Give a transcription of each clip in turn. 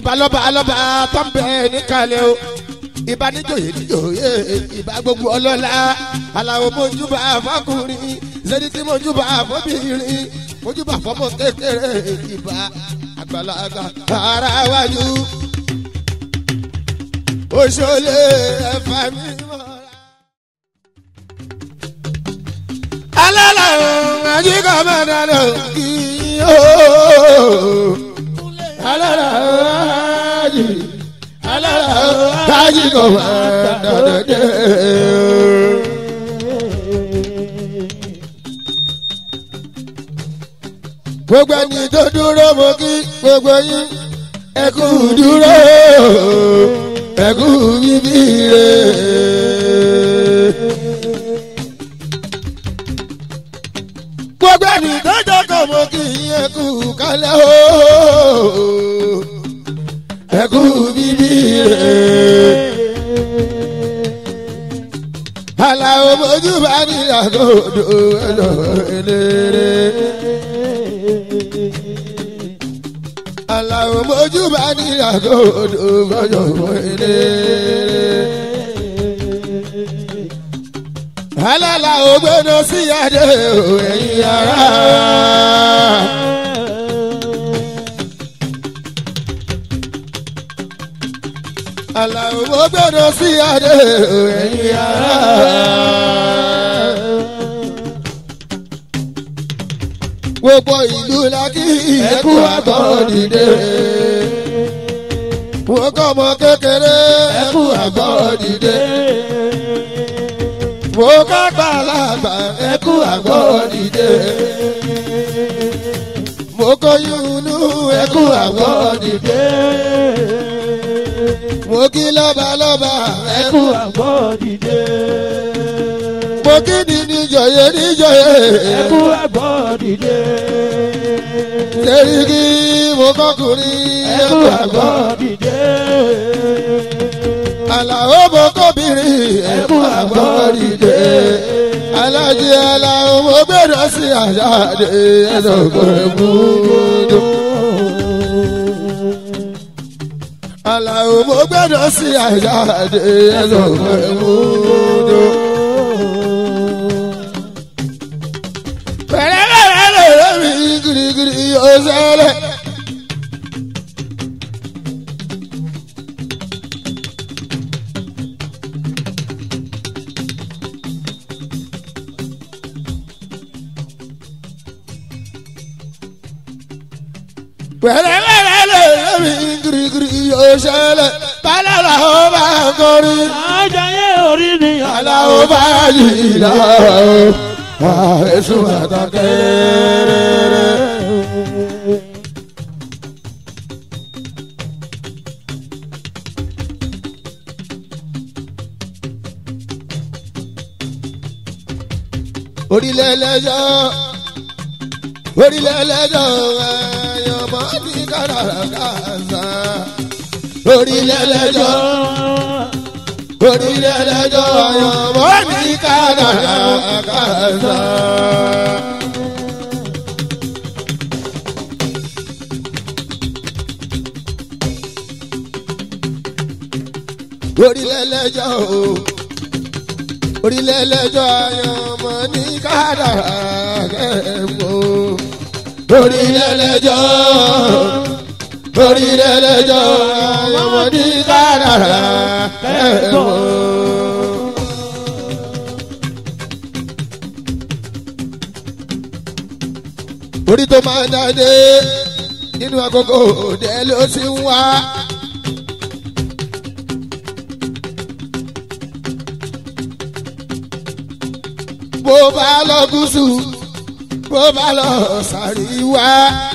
ìbá lọ́ba lọ́ba tó ń bẹ níkàlẹ̀ o ìbá níjòyè níjòyè ìbá gbogbo ọlọ́lá aláwo mojúbà fọkùnrin zẹ́dítì mojúbà fọbìnrin mojúbà fọmọ kékeré ìbá àgbàlagbà ara wájú òṣòlè ẹ̀fà mi mọ́ra. alala ajiga madalo iyo alala aji alala ajiga madalo de. gbogbo ẹni tó dúró mo kí gbogbo yín ẹ kú dúró ẹ kú bíbí rè. gbogbo ẹni tó jókòó mo kì í ẹkú kálẹ̀ o ẹkú bíbí rẹ̀. aláwo mojú bá ní àgọ́dọ̀ ẹlọ eléré. aláwo mojú bá ní àgọ́dọ̀ gbọ́dọ̀ eléré alala ògbénu sí adé o ẹ̀yin ara. ala ògbénu sí adé o ẹ̀yin ara. gbogbo ìlú la kí ẹkú àgbọ̀ dìde. wọ́n kọ́ ọmọ kékeré ẹkú àgbọ̀ dìde mo ká gbàlagbà ẹkú àgbọ̀ dìde. mo kóyún inú ẹkú àgbọ̀ dìde. mo kí lọ́balọ́ba ẹkú àgbọ̀ dìde. mo kí ni níjọyè níjọyè ẹkú àgbọ̀ dìde. sẹ́ríkì mo kọ́kùnrin ẹkú àgbọ̀ dìde. àlàó mo kọ́bìnrin ẹkú àgbọ̀ dìde. alájí aláwo mo gbẹdọ̀ sí àjáde ẹ̀dọ̀gbọ̀n múdò. aláwo mo gbẹdọ̀ sí àjáde ẹ̀dọ̀gbọ̀n múdò. pẹ̀lẹ́pẹ̀lẹ́ lè rí girigiri yóò ṣẹlẹ̀. pẹ̀lẹ́pẹ̀lẹ́ lè rí girigiri yóò ṣẹlẹ̀. bálàlà ó bá kọrin. àjàyè orí ni aláwo bá yìí lọ. èso àtàkẹ́rẹ́rẹ́. orílẹ̀ ẹlẹ́jọ́ orílẹ̀ ẹlẹ́jọ́ ẹ̀yọ́ mọ́ ní kàràrà kàṣà orílẹ̀ ẹlẹ́jọ́ orílẹ̀ ẹlẹ́jọ́ ẹ̀yọ́ mọ́ ní kàràrà kàṣà. orílẹ̀ ẹlẹ́jọ́ o orílẹ̀ ẹlẹ́jọ́ ẹ̀yọ́ mọ́ ní kàràrà kẹ́mọ́ orílẹ̀ ẹlẹ́jọ́ orílẹ̀ ẹlẹ́jọ́ ẹ̀yọ́ mọ́ ní kàràrà kẹ́mọ́. orí tó máa ń dáadé nínú àkókò òde ló ti ń wá. bó bá lọ gúúsù bó bá lọ sàríwá.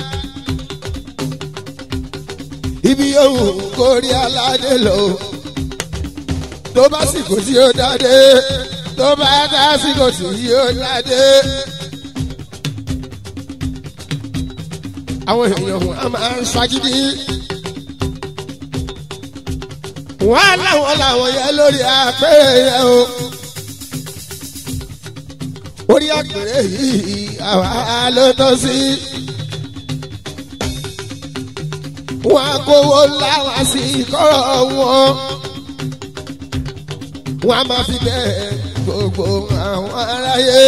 ibi yòówù kó rí aládé lọ tó bá sì kò tí ó dáadé tó bá dá sí kò tí ó dáadé. àwọn èèyàn wọn a máa ń ṣagídí. wọ́n á láwọn làwọn yẹ lórí àpẹẹrẹ yẹn o. orí àpẹẹrẹ yìí àwa ló tọ́ sí. wọn á kówó láwọn sí kọ́rọ̀ wọn wọn á máa fi bẹ́ẹ̀ gbogbo àwọn aráyé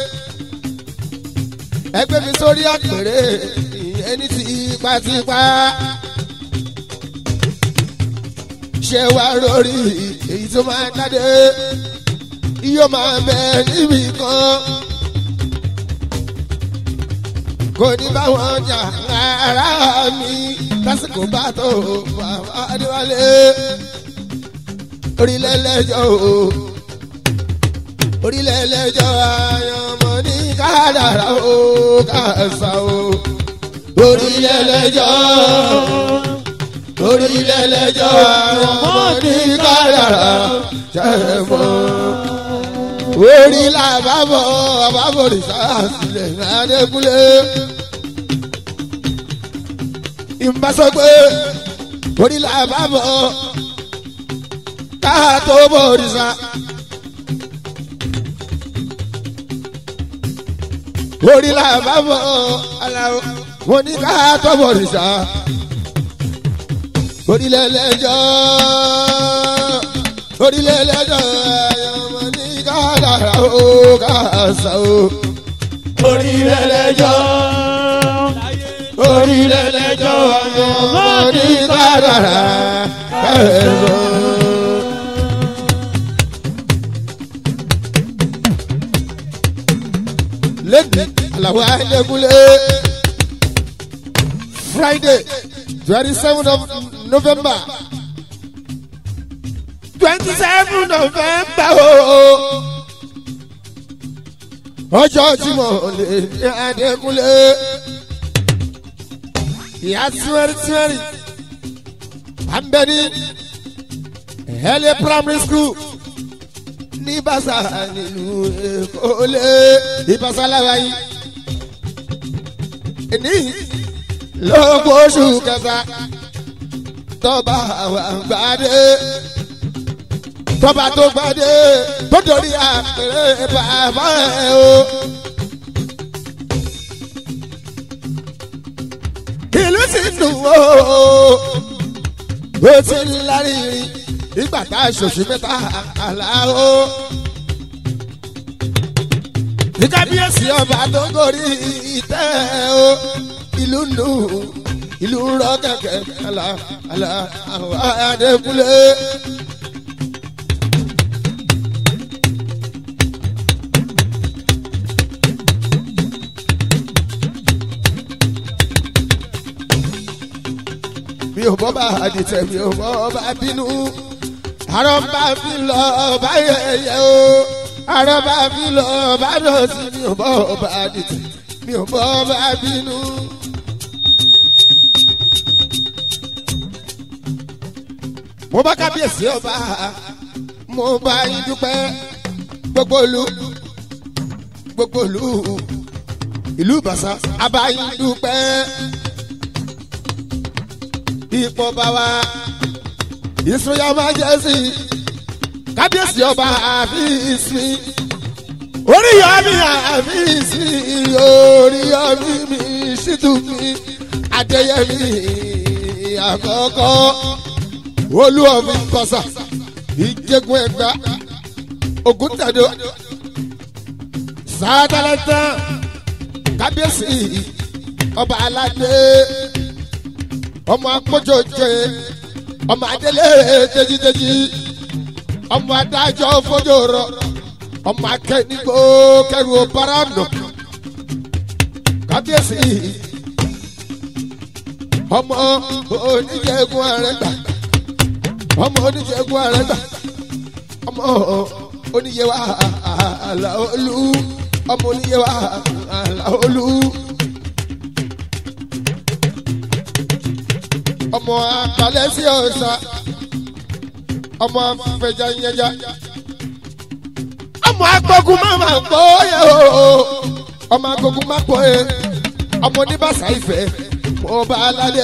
ẹgbẹ́ mi sórí àpèrè ìyẹn ní tipátipá ṣé wá lórí èyí tó máa jáde yóò máa bẹ níbi kan kò ní báwọn jà ara mi lásìkò bá tó bàbá adéwálé orílẹ̀ lẹ́jọ́ o orílẹ̀ lẹ́jọ́ àyànmọ́ ní kádàrá o kàṣà o orílẹ̀ lẹ́jọ́ orílẹ̀ lẹ́jọ́ àyànmọ́ ní kádàrá jẹ́mọ́ orí làbábọ̀ àbábọ̀ rìsáàsìlẹ̀ adékúnlé ìmbásọ́gbé orí làbábọ̀ káà tó bọ̀ rìsá. orí làbábọ̀ aláwọ̀ wọn ní káà tó bọ̀ rìsá. orílẹ̀ lẹ́jọ́ orílẹ̀ lẹ́jọ́ ayọ̀mọ̀ ní kádàrá o kàṣà o. orílẹ̀ lẹ́jọ́ orílẹ̀ lẹ́jọ́ ayọ̀mọ̀ ní kádàrá kàṣà o. lẹ́gbẹ̀ẹ́ àlàó ayélujára friday twenty seven of november twenty seven november ooo ọjọ́ tí mo lè ní adékúnlé ìyá tíwẹ́rì tíwẹ́rì àmbẹ́ni ẹ̀hẹ́lẹ́ primary school ní bàṣà nílùú èkó lé ìbàṣà láwáyé ní lọ́gbọ́ oṣù kẹta tọ́ba àwọn gbàdé tọ́ba tó gbàdé tó dorí àpèrè bàbá ẹ̀ o. ìlú ti dùn ó ó ti ń láríri ìgbà tá a ṣòṣì mẹ́ta àlá o. ní kábíyèsí ọba tó gorí ìtẹ́ o ìlú nù ìlú rọ kẹ̀kẹ́ àlà àlà àwọn adékúnlé. mi ò bọ́ bá àdìtẹ̀ mi ò bọ́ bá bínú àrọ́ bá fi lọ bá yẹyẹ o àrọ́ bá fi lọ bá dọ̀tí mi ò bọ́ bá àdìtẹ̀ mi ò bọ́ bá bínú. mo bá kábíyèsí ọba mo bá yín dúpẹ́ gbogbo ìlú gbogbo ìlú ìlú ìbàṣà abáyín dúpẹ́ ipò bàbá ìsúnyà máa jẹ́ sí kábíyèsí ọba àfíìsì oríyọmí àfíìsì oríyọmí mi ṣìtú mi adéyẹmí àkọ́kọ́ olúwọ̀mí kọsà ìjẹgun ẹgbà ògùntàdó sátálẹ́tà kábíyèsí ọba aládé ọmọ akpọ́jọ́jẹ́ ọmọ adélé tẹ́jítẹ́jí ọmọ adájọ́ fọjọ́rọ́ ọmọ akẹ́nigbó kẹrù ọ̀bára nọ kábíyèsí ọmọ oníjẹ̀gùn àrẹ́gbà ọmọ oníjẹ̀gùn àrẹ́gbà ọmọ oníyẹwà àlàolú ọmọ oníyẹwà àlàolú. ọmọ akalẹ̀ sí ọ̀sà ọmọ afẹjà yẹjà ọmọ agbógun má má gbọ́ yẹ o ọmọ agbógun má gbọ́ yẹ ọmọ oníbàṣà ìfẹ́ mo bá aládé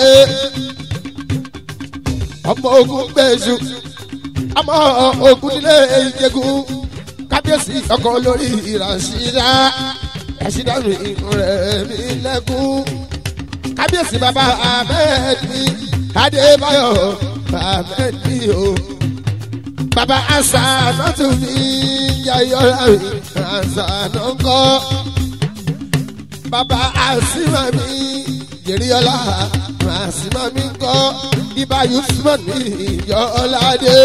ọmọ ogun gbèsù ọmọ ogun nílé ìjẹgun kábíyèsí ọkọ lórí ìràṣídá ìràṣídá mi rẹ̀ mí lẹ́kún kábíyèsí bàbá ahmed mi adébáyọ̀ ahmed mi o bàbá asa nọ́tù mi yayọ̀ra mi asa nọ́ńkọ́ bàbá asima mi jèrìọ́lá asima mi ńkọ́ ibà yusuf mi yọ̀ọ́ládé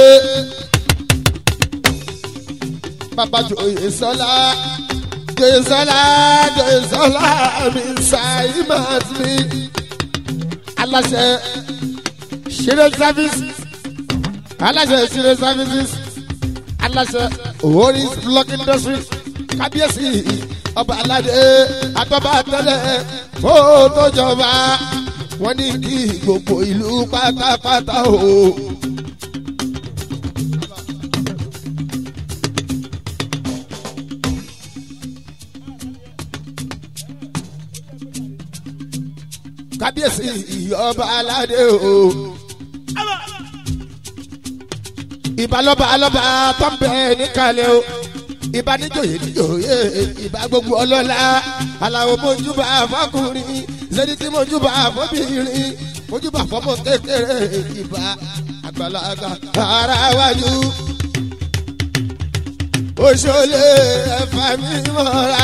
bàbá joyè sọlá joyè sọlá joyè sọlá mi sàìmàt mi aláṣẹ ṣeré service aláṣẹ ṣeré services aláṣẹ oris block industry kábíyèsí ọba aládé àtọ́ba tẹ́lẹ̀ ó tó jọba wọ́n ní kí gbogbo ìlú pátápátá o. kábíyèsí ọba aládé o. ìbálọ́ba alọ́ba tó ń bẹ níkàlẹ̀ o ìbá níjòyè níjòyè ìbá gbogbo ọlọ́lá aláwo mojúbà fọkùnrin zẹ́dítì mojúbà fọbìnrin mojúbà fọmọ kékeré ìbá àgbàlagbà ara wájú. Oṣolé ẹ̀fà mi mọ́ra.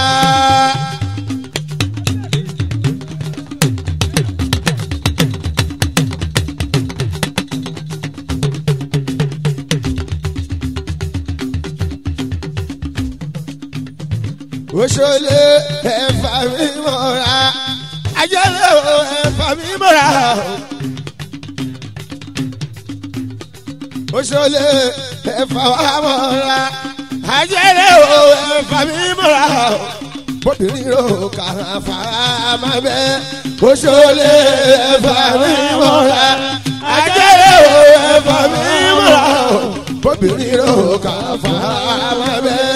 Oṣolé ẹ̀fà mi mọ́ra. Ajẹ́lẹ̀ o ẹ̀fà mi mọ́ra. Oṣolé ẹ̀fà wa mọ́ra. Ajẹ́lẹ̀ o ẹ̀fà mi mọ́ra. Bóbìnrin ro kàrà fàmà bẹ́. Oṣolé ẹ̀fà mi mọ́ra. Ajẹ́lẹ̀ o ẹ̀fà mi mọ́ra. Bóbìnrin ro kàrà fàmà bẹ́.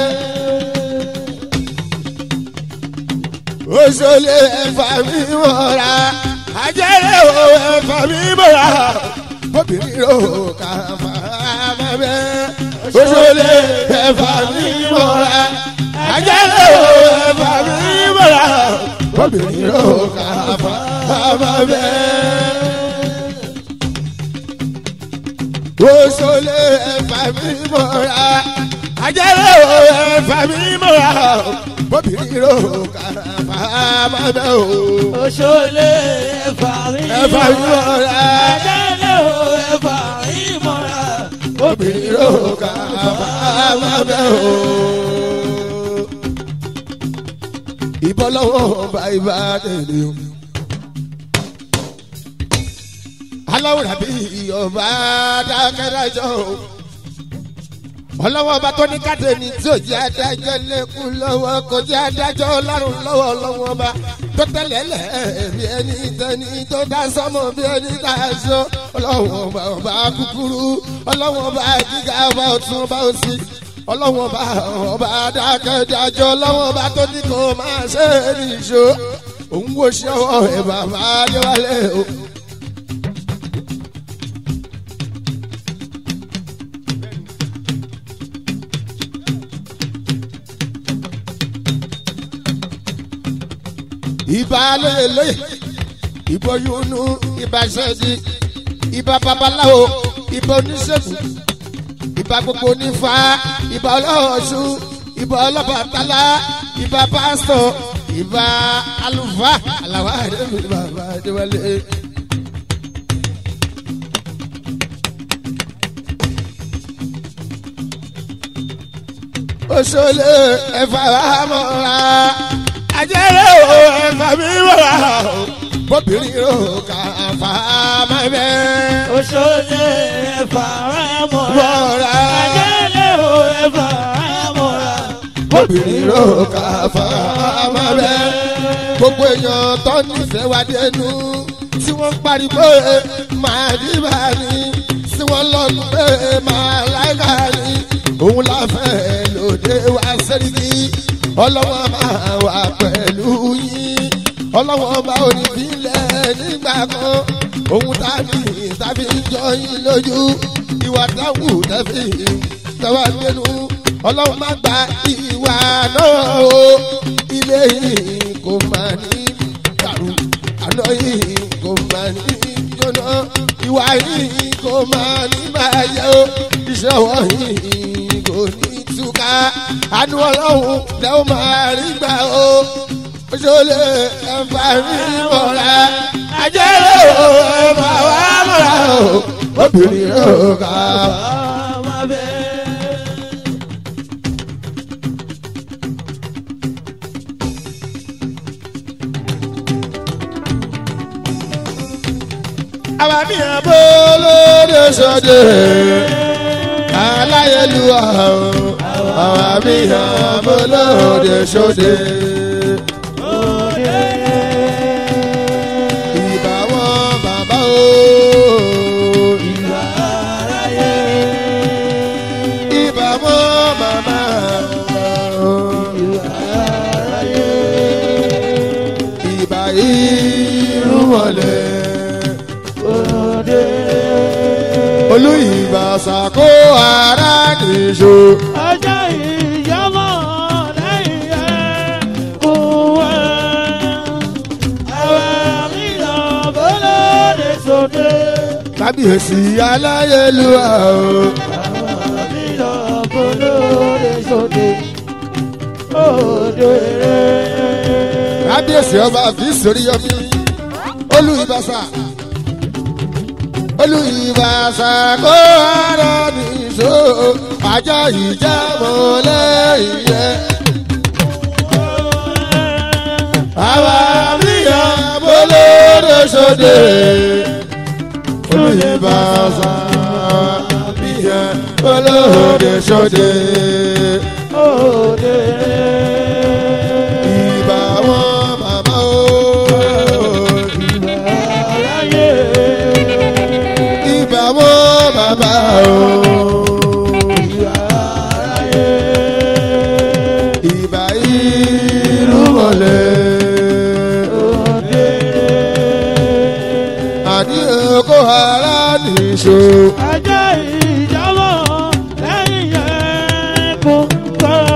Oṣolé ẹ̀fà mi mọ́ra. Ajẹ́lẹ̀ o ẹ̀fà mi mọ́ra. Bóbìnrin ro kàrà fàmà bẹ́. Oṣolé ẹ̀fà mi mọ́ra. Ajẹ́lẹ̀ o ẹ̀fà mi mọ́ra. Bóbìnrin ro kàrà fàmà bẹ́. Oṣolé ẹ̀fà mi mọ́ra. Ajẹ́lẹ̀ o ẹ̀fà mi mọ́ra. Bóbìnrin ro kàrà fàmà bẹ́ o. Oṣolé ẹ̀fà mi Ẹ̀fà mi mọ́ra. Ajẹ́lẹ̀ o ẹ̀fà mi mọ́ra. Obìnrin ló kà fàmà bẹ́ o. Ìbọn lọ́wọ́ bá ibà tẹ̀lé o. Aláwòrán bí ọba dákẹ́dájọ́ o. Ọlọ́wọ́ ọba tó ní káde ní tí ò jẹ́ adájọ́ lẹ́kùn lọ́wọ́ kò jẹ́ adájọ́ ọlọ́run lọ́wọ́ ọlọ́wọ́ ọba tó tẹ̀lé lẹ̀ bí ẹni tẹni tó dá sọ́mọ́ bí ẹni tá a sọ. Ọlọ́wọ́ ọba ọba kúkúrú ọlọ́wọ́ ọba gíga ọba ọ̀tún ọba òsì ọlọ́wọ́ ọba ọba dákẹ́dájọ́ ọlọ́wọ́ ọba tó ní kó máa ṣe é nìṣó. Òun wo ṣe ọwọ́ ẹ̀ bàbá Adéwálé o. ìbà lóye ìbò yunú ìbà ṣẹ́ẹ̀dì ìbà babaláwo ìbà oníṣègùn ìbà gbogbo onífà ìbà ọlọ́ọ̀ṣù ìbà ọlọ́bàtálá ìbà pásítọ̀ ìbà àlùfáà àlàwà àdébí bàbá àdéwálé. Oṣolé ẹ̀fà mọ́ra ajẹ́rẹ́ o ẹ̀fà mi mọ́ra o bóbìnrin ro kà fà má bẹ́. Oṣolé ẹ̀fà mi mọ́ra. Mọ́ra. Ajẹ́lẹ̀ o ẹ̀fà mi mọ́ra. bóbìnrin ro kà fà má bẹ́. gbogbo èèyàn tó nífẹ̀ẹ́ wá dénú tí wọ́n ń pariwo máa dìbà ní tí wọ́n lọ́nu pé máa láìka ní òun láfẹ́ lòdì wá sẹ́ríkì ọlọ́wọ́ máa wà pẹ̀lú yín ọlọ́wọ́ bá onífilẹ̀ nígbà kan òun tàbí tàbí jọ yín lójú ìwà táwù tẹ́fì tẹ́wà gbénu ọlọ́wọ́ má gba ìwà náà o ilé yìí kò máa ní dàrú ọ̀nà yìí kò máa ní jóná ìwà yìí kò máa ní bàjẹ́ o iṣẹ́ ọwọ́ yìí kò ní túká àánú ọlọ́run lẹ́ ó máa rí gbà o oṣooṣe ẹ̀fà rí mọ́ra ajẹ́rẹ́ o ẹ̀fà wà mọ́ra o obìnrin rẹ̀ ò ká. Ọmọ bẹ́ẹ̀. àwa mìíràn bó lóde sọdẹ aláyélúwà o àwa mìíràn bó lóde sọdẹ. ìbá wọn bàbá o ìbá wọn màmá o ìbá irú wọlé olú ìbá sàkó ara nìṣó. ọjọ́ ìyàmọ̀ lẹ́yìn ẹ̀kún wẹ̀. Àwọn mìíràn bọ́lọ́dẹ sóde. kábíyèsí aláyélúwà o. Àwọn mìíràn bọ́lọ́dẹ sóde. Òde rẹ̀. kábíyèsí ọba àfi sórí yọmí olú ìbàṣà olú ìbàṣà kó ara nìṣó ajá ìjà mọ́lẹ́yìn yẹ. àwa míyàn bolóde sóde olú ìbàṣà míyàn bolóde sóde. Òde rẹ̀. ìbà wọn bàbá o. Aráyé. ìbà wọn bàbá o. Aráyé. ìbà irú wọlé. Òde rẹ̀. àní oko ara nìṣó. ajá ìjábọ̀ lẹ́yìn ẹ̀kún kan.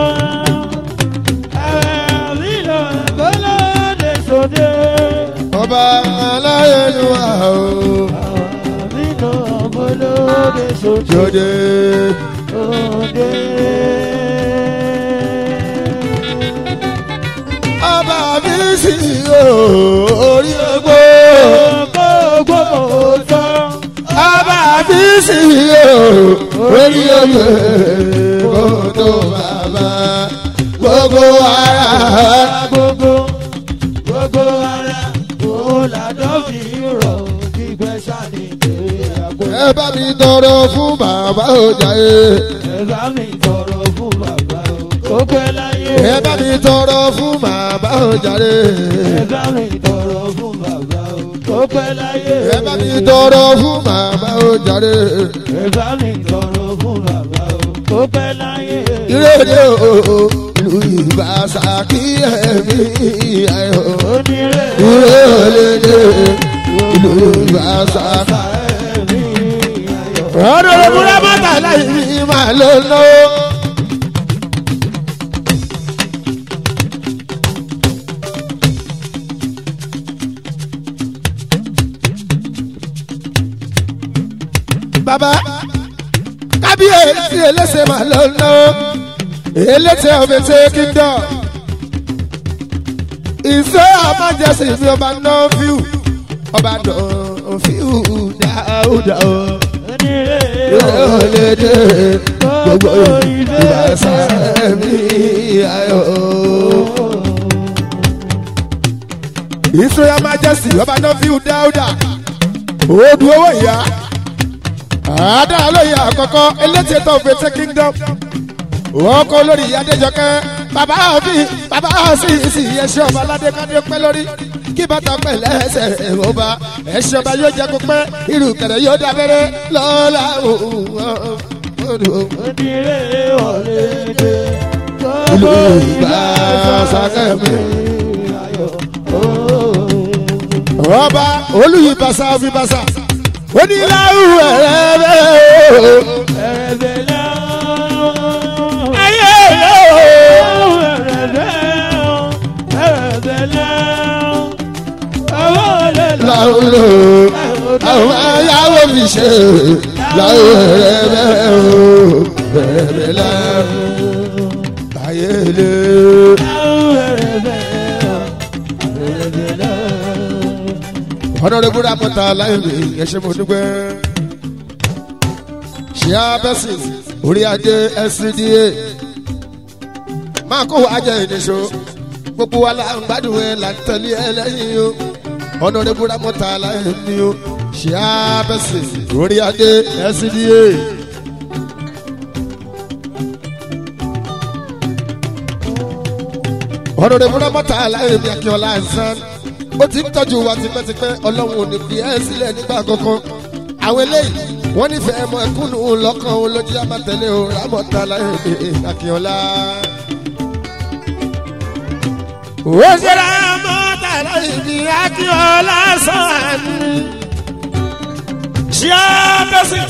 ẹ̀rẹ̀ lílọ bọ́lọ́dẹ sóde. ọba aláyélúwà o. lílọ bọ́lọ́dẹ sóde. jòdè. òde. ọba mi sì o orí ogbó. gbogbo tán. ọba mi sì o orí ogbó. kó tó bàbá gbogbo ara. gbogbo gbogbo ara kò ládọ́ fi rọ̀ gbígbẹ́ sani kéré àgbo. ẹ bá mi tọrọ fún bàbá ọjà yẹ. ẹ bá mi tọrọ fún bàbá o kó pẹ́ láyé. ẹ bá mi tọrọ fún bàbá ọjà yẹ. ẹ bá mi tọrọ fún bàbá o kó pẹ́ láyé. ẹ bá mi tọrọ fún bàbá ọjà yẹ. ẹ bá mi tọrọ fún bàbá o kó pẹ́ láyé. ìrèlè o ìlú ìbáṣà kí ẹ̀mí ayọ̀. onírè ìrèlè ìlú ìbáṣà. ẹ̀mí ayọ̀. ọ̀rọ̀ ìbúra mọ́tà láì ní máa ló ná. bàbá kábíyèsí elése máa ló ná. elése ọ̀bẹ̀tẹ̀ kíndọ̀. ìṣe àmájẹsì mi ọba náà fíù ọba náà fíù dáúdà o onírè ìrọ̀lẹ́dẹ́ gbogbo ìbáṣà mi ayọ̀. Israel Majesty ọba náà fi dáúdà òdu owó ìyá àádáa lóye àkọ́kọ́ elétí ètò òfèsè kingdom wọ́n kọ́ lórí adéjọkẹ́ bàbá òbí bàbá sì sì ẹṣẹ́ ọba aládé kádé pẹ́ lórí kí bàtà pẹ́ lẹ́sẹ̀ ọba ẹṣẹ́ ọba yóò jẹ́ kó pẹ́ irú kẹ̀rẹ́ yóò dábẹ́rẹ́ lọ́la òun onírè ọ̀lẹ́dẹ̀ ìlú ìgbà sàkẹ́mi. ayọ̀. ọba olùyìnbàṣà òfìbàṣà oníláwù ẹ̀rẹ́bẹ̀ o. ẹ̀rẹ̀bẹ̀ lọ́wọ́. ayé lọ́wọ́. ẹ̀rẹ̀bẹ̀ lọ́wọ́. ẹ̀rẹ̀bẹ̀ lọ́wọ́. ọwọ́ làwọn lò àwọn ayáwó fi ṣe láwọn rẹ̀ bẹ́ẹ̀ o bẹ̀rẹ̀ lẹ́rù ayé lé. ọ̀nàdébúrà mọ́ta láìpẹ́ ẹ̀ṣẹ̀ mo dúpẹ́. ṣíà bẹ́sì orí adé scda máa kó wa jẹ ìníṣó gbogbo wa la ń gbádùn ẹ là ń tẹ̀lé ẹ lẹ́yìn o ọ̀nàdébúrà mọ́ta láìpẹ́ o ṣíà bẹ́sì orí adé scda. ọ̀nàdébúrà mọ́ta láìpẹ́ akínọlá ẹ̀sán ó ti ń tọ́jú wa tipẹ́tipẹ́ ọlọ́run ò ní fi ẹ́ sílẹ̀ nígbà kankan àwọn eléyìí wọ́n nífẹ̀ẹ́ mọ ẹkúnnù lọ́kàn òun ló jẹ́ àmàtẹ́lé o rámọ̀tà láyé akínọ́lá. ó ṣe rámọ̀tà láyé bí akínọ́lá sàn. ṣé á bẹ́sẹ̀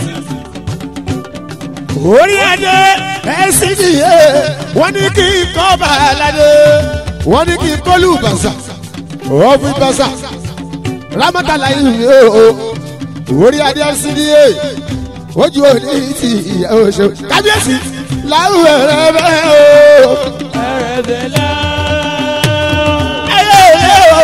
orí adé ẹ̀sìn nìyẹn wọ́n ní kí n kọ́ bàálàdé wọ́n ní kí n kọ́lù bàṣà òfin bàṣà rámọ́tàlá yìí o orí adé cda ojú òní ti ìyàwó ṣe kábíyèsí láwùjọ rẹ bẹ́ẹ̀ o. ẹ̀rẹ̀bẹ̀lá. ayé ilé o.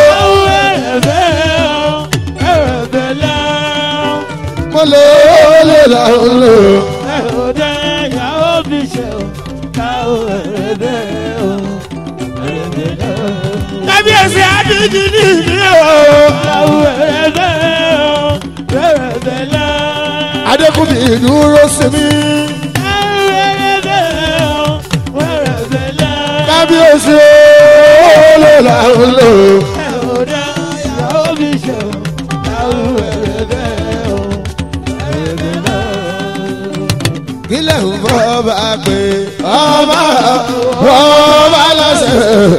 ẹ̀rẹ̀bẹ̀lá. mo lè lè lọ́rùn lò. ẹ̀rọ̀dẹ̀ ìyàwó fi ṣe o. káwọ́ ẹ̀rẹ̀bẹ̀ o. ẹ̀rẹ̀bẹ̀lá. kábíyèsí adíjì ní ìdí o. káwọ́ ẹ̀rẹ̀bẹ̀ o. ẹ̀rẹ̀bẹ̀lá. adékùnbí dúró sí mi. ẹ̀rẹ̀bẹ̀ o. ẹ̀rẹ̀bẹ̀lá. kábíyèsí o lè lọ́rùn lò. ẹ̀rọ̀dẹ̀ ìyàwó fi ṣe o. káwọ́ ẹ̀rẹ̀bẹ̀ o. ẹ̀rẹ̀bẹ̀lá. kílẹ̀ ń fọ́ bá pé ọba wọ́n bá lọ́sẹ̀.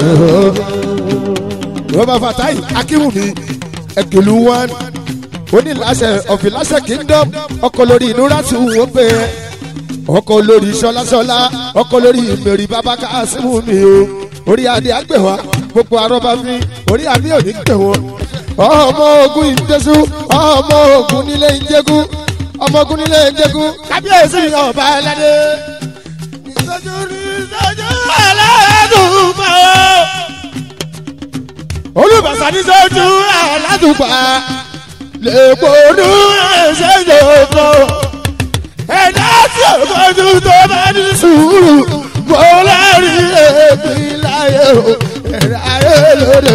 rọ́bà fatayi akínwùmí ẹ̀kìlú wọn onílàṣẹ ọ̀fìlàṣẹ kingdom ọkọ̀ lórí inú láti wọ́n pé ọkọ̀ lórí sọlásọlá ọkọ̀ lórí mẹ́rin bàbá kásímù mi o orí adé àgbẹ̀wá gbogbo arọ́bà fi orí àmì òní gbẹ̀ wọ́n ọmọ ogun ìdẹ́sù ọmọ ogun nílé ìjẹ́gun ọmọ ogun nílé ìjẹ́gun kábíyèsí ọba ẹlẹ́dẹ́ ìtọ́jú ní ìtọ́jú ẹlẹ́dùnmọ́ olùbàṣà ní sọ́jú aládùúgbà lèpòdú ẹ̀ṣẹ̀ yòókù ẹ̀dá tí o fojú tó bá ní sùúrù mo lẹ́rìí èpì láyé o ẹ̀ráyé lóde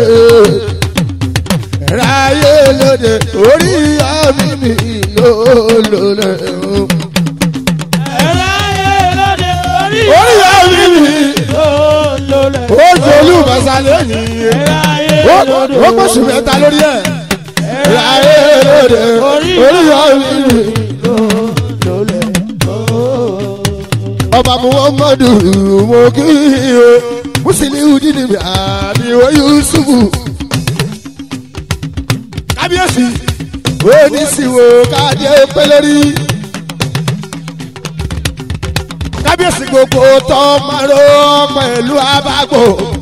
ẹ̀ráyé lóde orí àmì mi yóò lólè o orí àmì mi ó jẹ olùbàṣà lónìí ó pọ̀ṣù mẹ́ta lórí ẹ̀ ẹ̀ráyé lóde orí àmì mi. ọba muhammadu mo kí o musiliu jíjìnbí àbíwọ yusufu kábíyèsí oníṣìwò káàdé pẹlẹrí kábíyèsí gbogbo tọmọrọ pẹ̀lú abágbò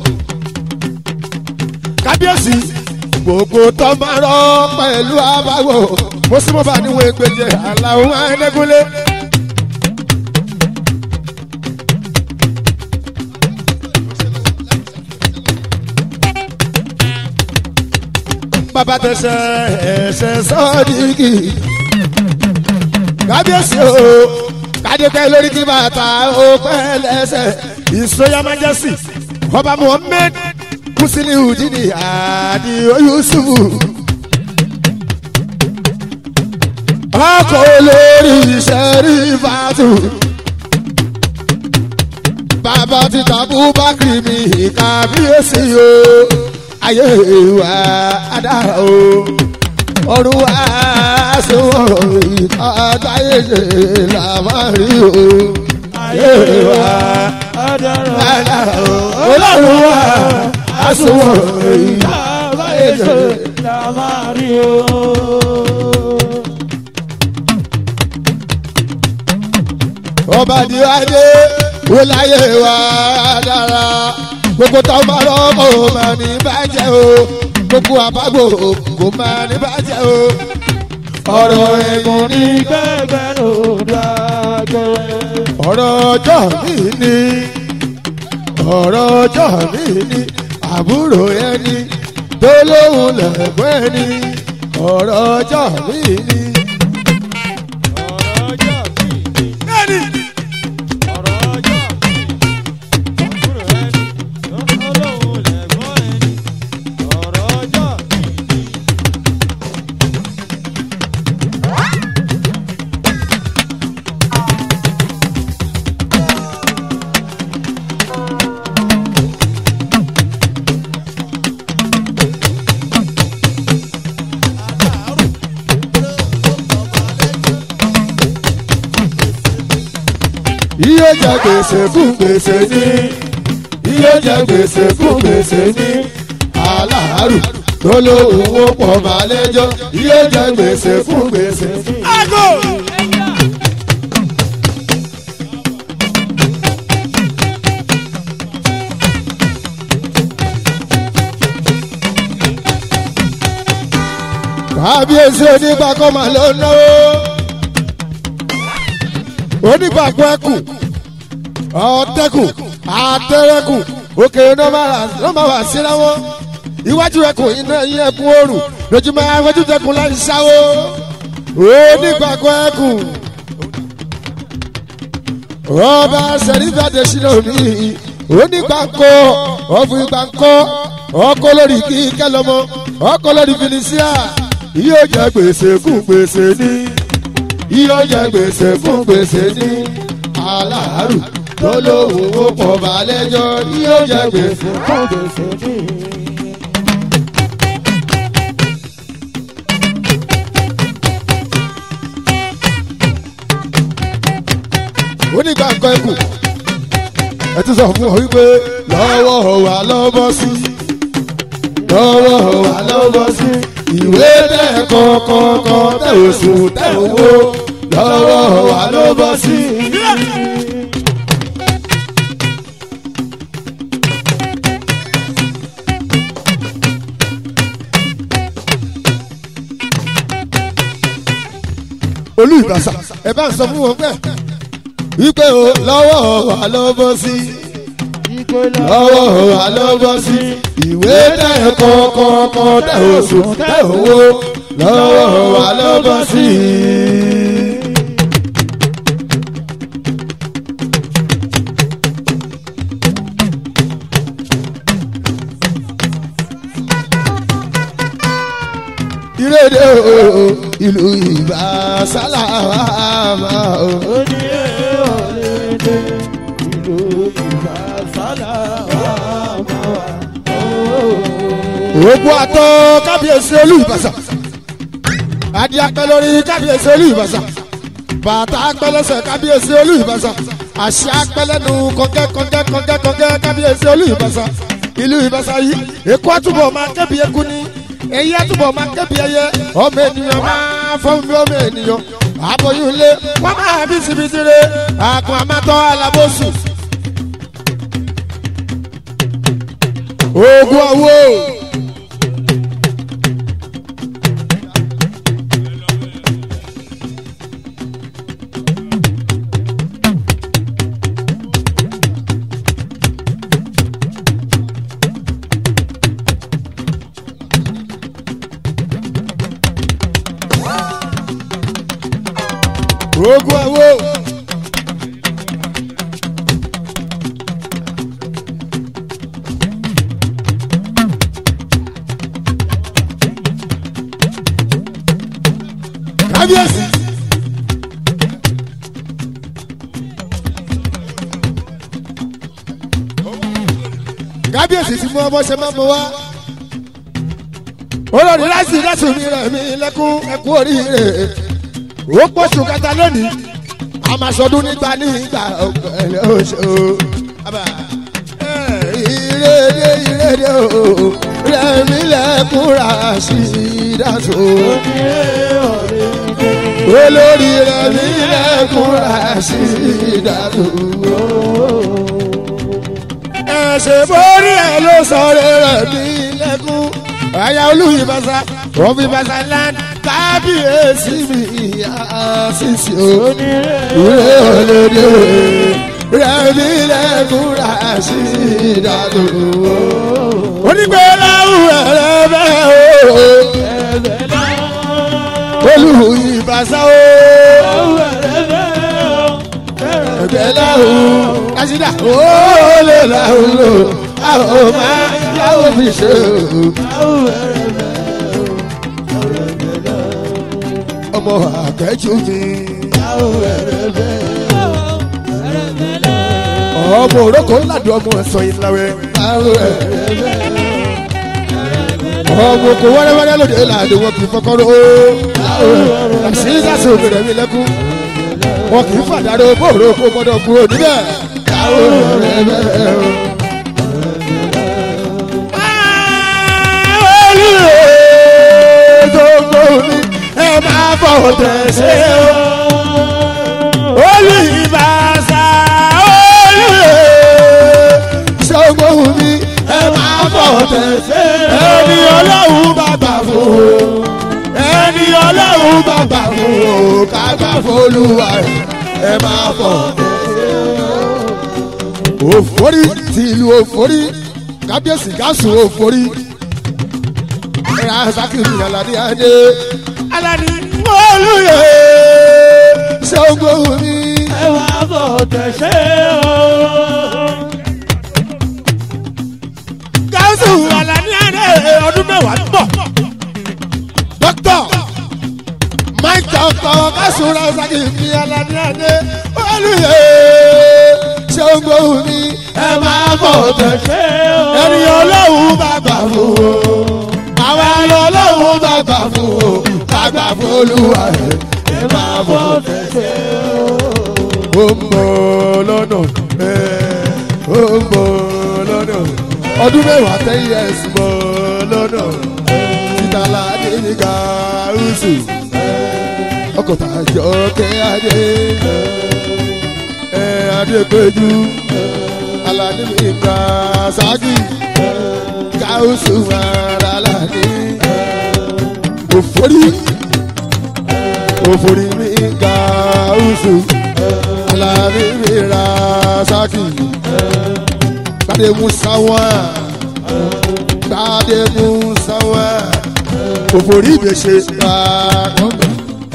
kábíyèsí gbogbo tọmọrọ pẹ̀lú abágbò mọ́símọ́bà níwọ̀n ẹgbẹ̀jẹ̀ aláwọ̀ ẹ̀ẹ́dẹ́gúnlé. bàbá tẹsẹ̀ ẹsẹ̀ sọ́ọ̀dìgì. kábíyèsí o kádépẹ́ lórí kí bàtà ó pẹ́ lẹ́sẹ̀ ìsọyà májẹ́sì ọba muhammed musiliu jìnnì àdìo yusufu. ọkọ̀ olórí ìṣẹ́rí fàtú. bàbá ti tàbú bákìrì mi kábíyèsí o ayé wa adára o ọdún wa sọ̀rọ̀ ìtàdáyé ṣe làmárí o ayé wa adára o ọlọ́run wa sọ̀rọ̀ ìtàdáyé ṣe làmárí o. ọba di adé wọ́n láyé wa dára gbogbo tó bá rọ́pò mà ní bàjẹ́ o gbogbo àbágbò kò máa ní bàjẹ́ o. ọ̀rọ̀ ẹ̀gùn ní gbẹ́gbẹ́ ló dágbé. ọ̀rọ̀ ọjọ́ mi ni ọ̀rọ̀ ọjọ́ mi ni àbúrò ẹni tó lóhùn lẹ́gbẹ́ ẹni ọ̀rọ̀ ọjọ́ mi ni. ọ̀rọ̀ ọjọ́ mi ni. ọ̀rọ̀ ọjọ́ mi ni. àbúrò ẹni tó lóhùn lẹ́gbọ́n ẹni. ọ̀rọ̀ ọjọ́ mi ni. iye jẹ gbèsè fún gbèsè ní iye jẹ gbèsè fún gbèsè ní aláàrù tó lóhùn ó pọ̀ máa lẹ́jọ́ iye jẹ gbèsè fún gbèsè ní. kábíyèsí onígbàkọ́ máa ló náwó onígbàgbọ́ ẹkù ọ̀tẹ́kù àtẹ́rẹ́kù òkè ló máa wà síra wọn iwájú ẹkùn iná yín ẹkùn òrùn lójúmọ́ afẹ́jú tẹkùn láì sáwó onígbàgbọ́ ẹkù ọba sẹ̀rífàdé sílẹ̀ òní onígbàkọ́ ọ̀fun ìgbàkọ́ ọkọ lórí kíkẹ́ lọ́mọ ọkọ lórí felicia yóò jẹ gbèsè fún gbèsè ní yóò jẹ gbèsè fún gbèsè ní aláàrù tó lóhùn ó pọ̀ balẹ̀jọ́ yóò jẹ gbèsè fún gbèsè ní. onígbàgbọ́ ẹkù ẹ tún sọ fún ọ wípé lọ́wọ́ wa lọ́bọ̀ sí lọ́wọ́ wa lọ́bọ̀ sí ìwé tẹ̀ kọ̀ọ̀kọ̀ọ̀kan tẹ̀ oṣù tẹ̀ owó lọ́wọ́ wa lọ́bọ̀ sí. olú ìbàṣà ẹ bá ń sọ fún wọn bẹ́ẹ̀ wípé o lọ́wọ́ wa lọ́bọ̀ sí lọ́wọ́ wa lọ́bọ̀ sí ìwé tẹ̀ kọ̀ọ̀kọ̀ọ̀kan tẹ̀ oṣù tẹ̀ owó lọ́wọ́ wa lọ́bọ̀ sí. ìrèdè o ìlú ìbásálà máa o. ó ní ọ̀rẹ́dẹ̀ ìlú ìbásálà wà máa wà. Ògùn àtọ kábíyèsí olú ìbàṣà. Adé apẹ́ lórí kábíyèsí olú ìbàṣà. Bàtà apẹ́ lẹ́sẹ̀ kábíyèsí olú ìbàṣà. Àṣà apẹ́ lẹ́nu kọ̀ǹkẹ́ kọ̀ǹkẹ́ kọ̀ǹkẹ́ kọ̀ǹkẹ́ kábíyèsí olú ìbàṣà. Ìlú ìbàṣà yìí, Èkó àtúbọ̀ máa kẹ́bi eku ní. Èyí àtúbọ̀ máa kẹ́bi ẹyẹ. Ọmọ ènìyàn máa fọ́n bí ọmọ ènìyàn. Àbòyún ilé, wọ́n máa bí sibitire. Àkùn àmàtọ́ alábòsùn. Ogun awo. ogun awo. kábíyèsí. kábíyèsí tí mo ọmọ ṣe máa mọ wá. olórí láti láti mi rẹ̀ mi lẹ́kún ẹkún oríire ó pọ̀ṣù kẹta lónìí a máa ṣọdún nígbà nígbà ọ̀pẹ̀lẹ̀ oṣù. ìrèdè ìrèdè o rẹ̀mí lẹ́kúnra sí ìdásó. olórí rẹ̀mí lẹ́kúnra sí ìdásó. ẹ̀ṣẹ̀ borí ẹ̀ ló sọ̀rọ̀ rẹ̀mí lẹ́kún Aya olùyìnbáṣá, wọ́n fi bàṣá land kábíyèsí mi àṣìṣe o. Ìwé olóde rẹ̀mí lẹ́kúnra sí ìdádò. Onígbèláwù ẹ̀rẹ́ bẹ́ẹ̀ o. Olùyìnbáṣá o. Ẹgbẹ́láwù kásídà ó lè láwù lò. Àwọn ọmọ láwù fi ṣe o. Ọmọ àkẹ́jù mi. ọmọ òrókò ńláàdù ọmọ ẹ̀sọ́ ìlàwẹ̀. ọmọ òkò wẹ́rẹ́wẹ́rẹ́ lóde làdù wọn kì í fọkọ́rọ́ o. àṣìṣàṣì òbèrè mi lẹ́kún. wọn kì í fàdáró bóòrò kó gbọdọ̀ kúrò níbẹ̀. ẹ máa bọ̀ tẹ̀sẹ̀ o. olùyìnbáṣá olùyè ṣògbóhùn mi ẹ máa bọ̀ tẹ̀sẹ̀ ẹni ọlọ́run bá gbà fún o ẹni ọlọ́run bá gbà fún o ká gbà fún olúwa rẹ̀ ẹ máa bọ̀ tẹ̀sẹ̀ òfòrí tìlú òfòrí kábíyèsí gáàsù òfòrí rasakiri alani adé alani olùyè ṣògbóhùn mi. ẹ wá bọ̀ tẹ̀sẹ̀ o. gáúsù alaniade ọdún mẹ́wàá ń bọ̀. dókítà mike dókítà gáúsù rasaki mi alaniade olùyè ṣògbóhùn mi ẹ máa bọ̀ tẹ̀sẹ̀ ẹni ọlọ́run bá gbà fún o àwa lọ́lọ́run bá gbà fún o ká gbà fún olúwa rẹ̀ ẹ máa bọ̀ tẹ̀sẹ̀ ó ń bọ̀ lọ́nà ẹ̀ ó ń bọ̀ lọ́nà ọdún mẹ́wàá tẹ́yìn ẹ̀sùn bọ̀ lọ́nà títàlá adéníkà rúṣù ọkọ̀ tàjọ kẹ́ adé ẹ̀ adépẹ́jú aládìmíkà ságì káwùsù arálàní òfòrí òfòrí mi káwùsù aládìmíkà ságì gbadé musawa gbadé musawa òfòrí ìbèṣe gbàgbọ́n.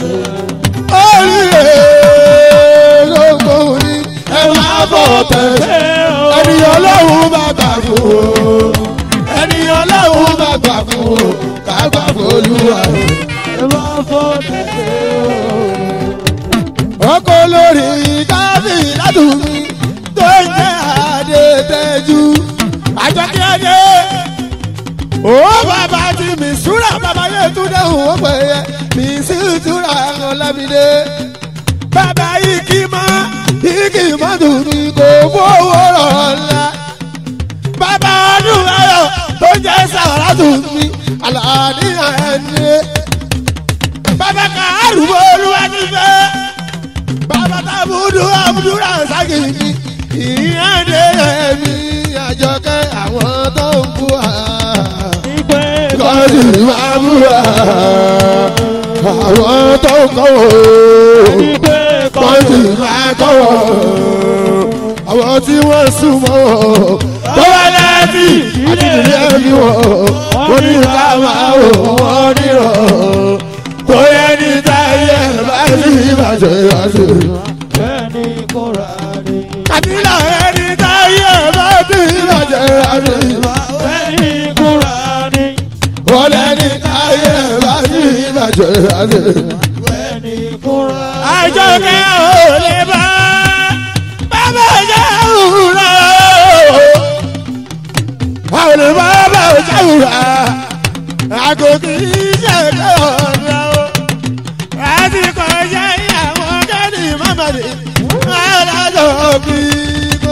Olùyè gbogbo ní ẹ máa bọ̀ tẹ̀sẹ̀ ẹni ọlọ́run bá gbà fún o ẹni ọlọ́run bá gbà fún o ká gbà fún olúwa o. ẹ wá bọ̀ tẹ̀sẹ̀ o. ọkọ lórí káfí ládùúgbò tó ń jẹ́ adétẹ́jú àjọkí adé. ó bàbá tí mi súra bàbá yẹn tún dẹ́hùn ó pè é mi sì túra ọlámídé. bàbá yìí kì í mọ yìí kì í mọ dùn mí kò fowó rọ̀ ọ́la. bàbá ọdún ayọ̀ tó jẹ́ sàrà dùn mí àlàáníyàn ẹni. bàbá kàárù olúwa ti fẹ́ bàbá tábùdù àbùdúrà ságìrì ìyáde ẹ̀mí àjọkẹ́ àwọn tó ń bú wa. ìgbẹ́ kọ́sì máa bú wa. àwọn tó ń kọ́ wò. ìgbẹ́ kọ́sì máa kọ́ wò. àwọn tí wọ́n súnmọ́ wò. tó wá láti àti ìdílé ẹ̀mí wò. wọ́n ní ká máa wò wọ́n nírọ̀. tó yẹ ní táyé bá sí ìbàjẹ́ ìbàjẹ́ bẹ́ẹ̀ni kò rà ní. kàdílà ẹni táyé bá ti bàjẹ́ àmì. bẹ́ẹ̀ni kò rà ní. wọ́n lẹ́ni táyé bá ti bàjẹ́ àmì. bẹ́ẹ̀ni kò rà ní. àjọkẹ́ ò lè bá bàbá jẹ́ òwúrọ̀. àwọn lè bá bàbá jẹ́ òwúrọ̀. àgòkè iṣẹ́ ẹ̀kọ́ ọ̀rọ̀ o. àti kọjá ìyàwó kẹ́ni mọ́mọ́dé. alájọ bí kò.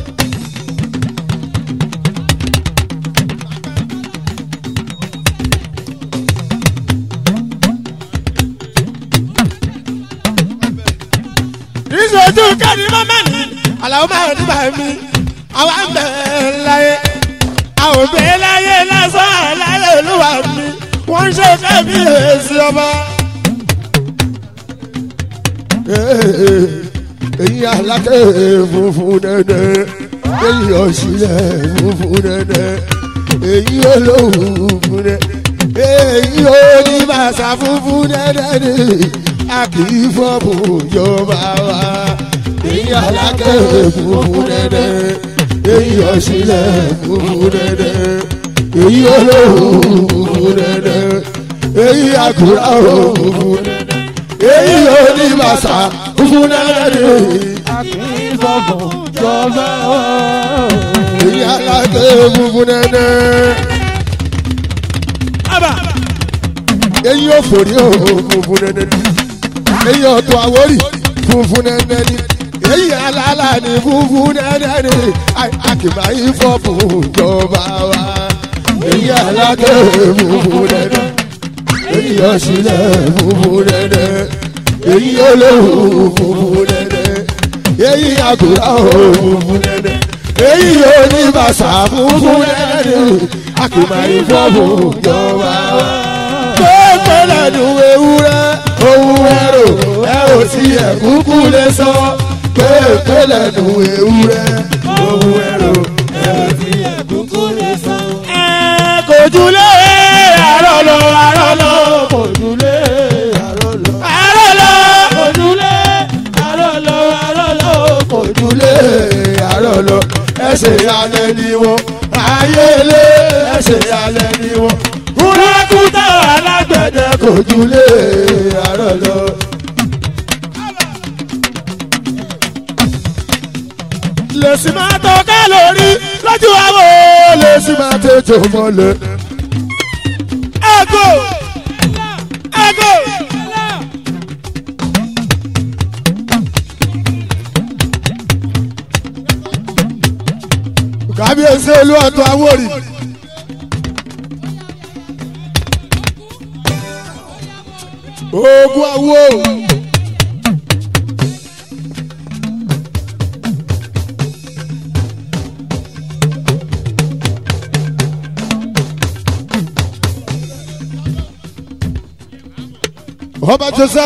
ìṣojú kẹ́ni mọ́mọ́ ni àlàó máa ń bá mi àwa ń bẹ̀ láyé àwọn òbí láyé lásán láyé olúwa mi wọ́n ń ṣe kábíyèsí ọba. èyí alákẹ́ funfun dẹ́dẹ́ èyí ọ̀sílẹ̀ funfun dẹ́dẹ́ èyí olóhùn funfun dẹ́dẹ́ èyí oníbàṣà funfun dẹ́dẹ́ ni a kì í fọ́ọ̀mù ìjọba wa èyí alákẹ́ funfun dẹ́dẹ́ èyí ọ̀sílẹ̀ funfun dẹ́dẹ́ èyí olóhùn funfun dẹ́dẹ́ èyí àkùrà funfun dẹ́dẹ́ èyí oníbàṣà funfun dẹ́dẹ́ Akínfọ̀fọ̀ jọba o. èyí alákẹ́ funfun dẹ́dẹ́. Aba. èyí ò forí o funfun nẹ́nẹ́ ni èyí ọ̀tọ̀ àwórì funfun nẹ́nẹ́ ni èyí alálà ni funfun nẹ́nẹ́ ni àkìmá ifọ̀ fún ìjọba wa èyí alákẹ́ funfun nẹ́nẹ́ èyí ọ̀sílẹ̀ funfun nẹ́nẹ́ èyí olóhùn funfun nẹ́nẹ́ èyí àgùrà funfun nẹ́nẹ́ èyí oníbàṣà funfun nẹ́nẹ́ ni àkìmá ifọ̀ fún ìjọba wa pépé lẹ́nu ewúrẹ́ ohun ẹ̀rọ ẹ ò sí ẹ̀kúkú lè sọ pépé lẹ́nu ewúrẹ́ ohun ẹ̀rọ ẹ ò sí ẹ̀kúkú lè sọ. Ẹ kò jùlé àrọ̀ lọ àrọ̀ lọ kò jùlé àrọ̀ lọ. àárọ̀ lọ Kò jùlé àrọ̀ lọ àrọ̀ lọ kò ojúlé àárọ̀ lọ ẹsẹ̀ alẹ́ ni wọ́n ayélé ẹsẹ̀ alẹ́ ni wọ́n Kúrákútà alágbẹ̀dẹ kò ojúlé àárọ̀ lọ. lèsì máa tọ́ka lórí lójú àwọn lèsì máa tètè mọ́lẹ̀. ẹ̀gọ́ ẹ̀gọ́. kábíyèsí olú ọ̀tún awórì. ogun awo. ọba jọsà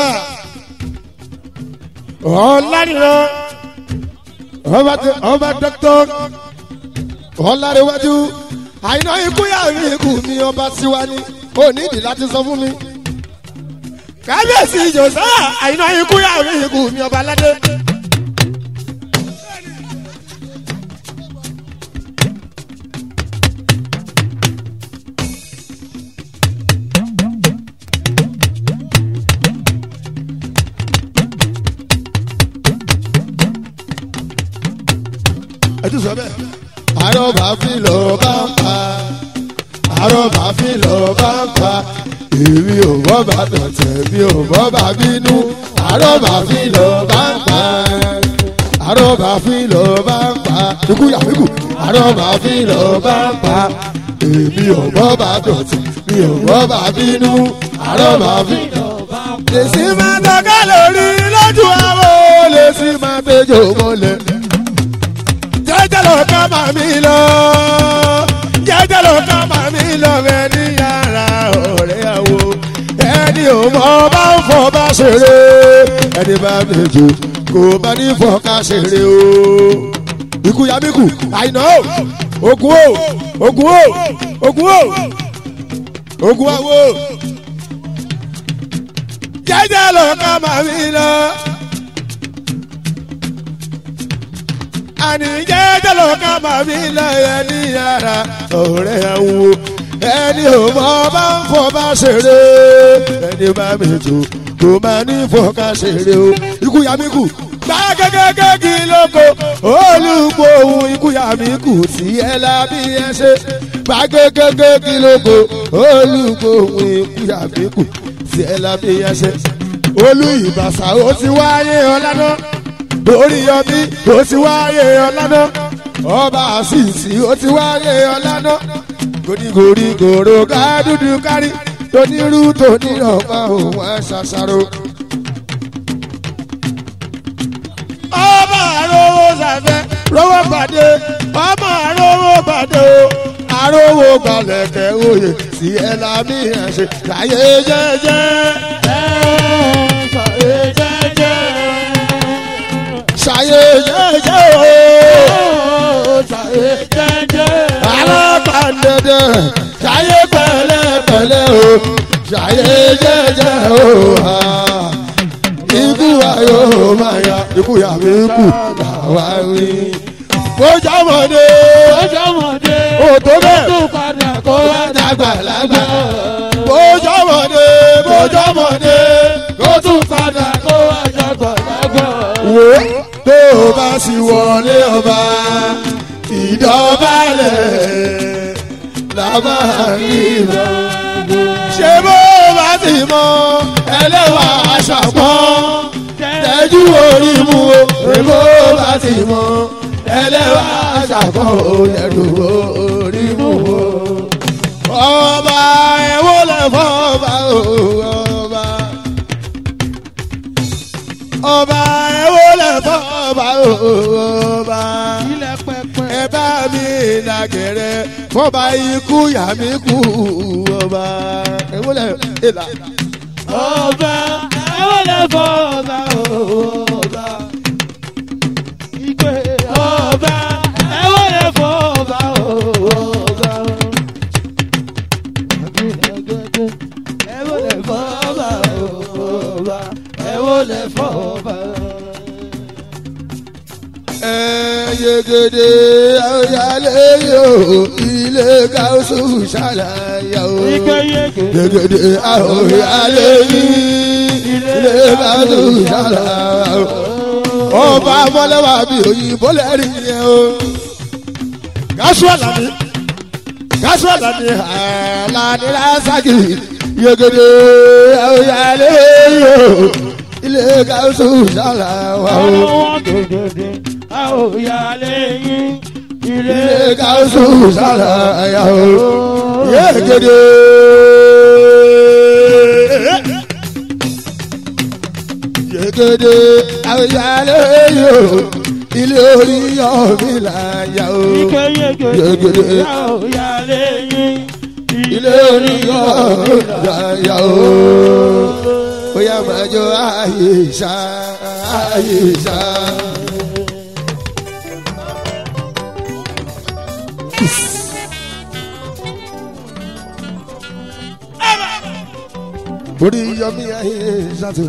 ọ̀lànìràn ọba ọba dọ́kítọ́ ọ̀làrẹ̀wájú àìná ikú yàrá ikú mi ọba tiwa ni ó nídìí láti sọ fún mi kábíyèsí jọ̀sá àìná ikú yàrá ikú mi ọba aládé. ẹ tún sọ bẹ́ẹ̀. àròbá fi lọ bá ń pa àròbá fi lọ bá ń pa èmi ò bọ́ bá tọ̀tẹ̀ mi ò bọ́ bá bínú àròbá fi lọ bá ń pa àròbá fi lọ bá ń pa ikú yàrá ikú àròbá fi lọ bá ń pa èmi ò bọ́ bá tọ̀tẹ̀ mi ò bọ́ bá bínú àròbá fi lọ bá ń pa. lèsì máa tọ́ka lórí lójú àwọn lèsì máa tẹ́jọ́ mọ́lẹ̀ jẹjẹ ló ká má mi lọ jẹjẹ ló ká má mi lọ bẹ ní yàrá ọ̀rẹ́ àwo ẹni ò mọ bá ń fọ bá ṣeré ẹni bá méjì kò bá ní fọ ká ṣeré o ikú yamíkù àìná o ogun o ogun o ogun o ogun àwo jẹjẹ ló ká má mi lọ. àní jẹ́jẹ́ ló ká máa fi lẹ́yẹ ní yàrá ọ̀rẹ́ àwo ẹni ò mọ bá ń fọ bá ṣeré ẹni bá mi jò kò máa ní fọ ká ṣeré o ikú yamíkù gbá gẹ́gẹ́ kí lóko olùkọ́ ohun ikú yamíkù tí ẹ lábí ẹ ṣe gbá gẹ́gẹ́ kí lóko olùkọ́ ohun ikú yamíkù tí ẹ lábí ẹ ṣe olú ìbàṣà ó ti wáyé ọlá lórí ọbí ó ti wáyé ọlánà ọba àṣìṣì ó ti wáyé ọlánà gòdìgòdì gòrò ká dúdú kárí tonírú tonírọ̀pá òun àṣàṣàrò. ọba àròwò sàfẹ́ rówó pàdé ọmọ àròwò pàdé o fowó gbalẹ̀kẹ̀ oyè sí ẹ lámì ẹ̀ ṣe láyé jẹ́jẹ́. ṣayé jẹ́jẹ́ o. alábàndẹ̀dẹ̀ ṣayé pẹ̀lẹ́pẹ̀lẹ́ o. ṣayé jẹ́jẹ́ o. Ah. ikú wa yóò máa ya ikú yà mí kú làwa rí. mo jámọ̀dé o tó bẹ́ẹ̀ kó wá dàgbà lágbà. mo jámọ̀dé mo jámọ̀dé kó tún padà kó wá dàgbà lágbà. wo tó o bá sì wọlé ọba ìdọ̀bálẹ̀ làbáríra. ṣé bó o bá ti mọ ẹlẹ́wà aṣàpọ̀n tẹ́jú orí mu o ṣé bó o bá ti mọ ẹlẹ́wà aṣàpọ̀n o tẹ́jú orí mu o. ọba ẹ̀wọ́ lẹ́fọ́ ọba o ọba ọba ẹ̀wọ́ lẹ́fọ́ ọba o ọba ẹ bá mi nàgẹrẹ fọba ikú yà mí kú ọba ẹ̀wọ́ lẹ́ ìlà. Ọba ẹ̀wọ̀n lè fọ́ ọba ọba. Ìgbé ọba ẹ̀wọ̀n lè fọ́ ọba ọba. Ẹ̀wọ̀n lè fọ́ ọba ọba. Ẹ̀wọ̀n lè fọ́ ọba. yegede ayálé yóò ilé káwùsù ṣàlàyé o. Ìgbé yege. yegede ayálé ilé káwùsù ṣàlàyé o. ọba mọ́lẹ́wà bí òyìnbó lẹ́rìí yẹn o. gáṣú àlàní gáṣú àlàní àlàní lásàkì yegede ayálé yóò ilé káwùsù ṣàlàyé o Àwọn gègèdè a ò yà lẹ́yìn ilé ilé káwùsù ṣàlàyé o. yegede. yegede awuyale yo ilé orí ọ̀mí là yà o. Ike yege Yegede. a ò yà lẹ́yìn ilé orí ọ̀mí là yà o. ó yà máa jọ ààyè ìṣá ààyè ìṣá. orí yọmí ààyè ìṣàtò.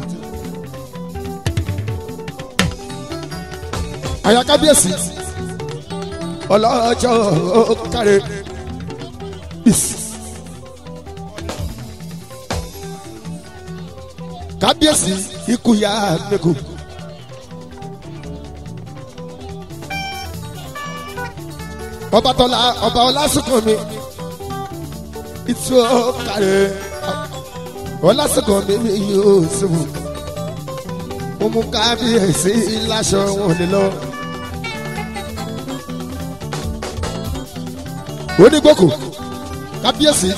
àyà kábíyèsí ọlọ́jọ́ kárẹ̀ kábíyèsí ikú ya mẹ́kù. ọba tọ́lá ọba ọlásùnkàn mi ìtú kárẹ̀ ọlásùnkàn mi mi yóò ṣubú mo mú kábíyèsí láṣọ wọn lè lọ. onígbòkò kábíyèsí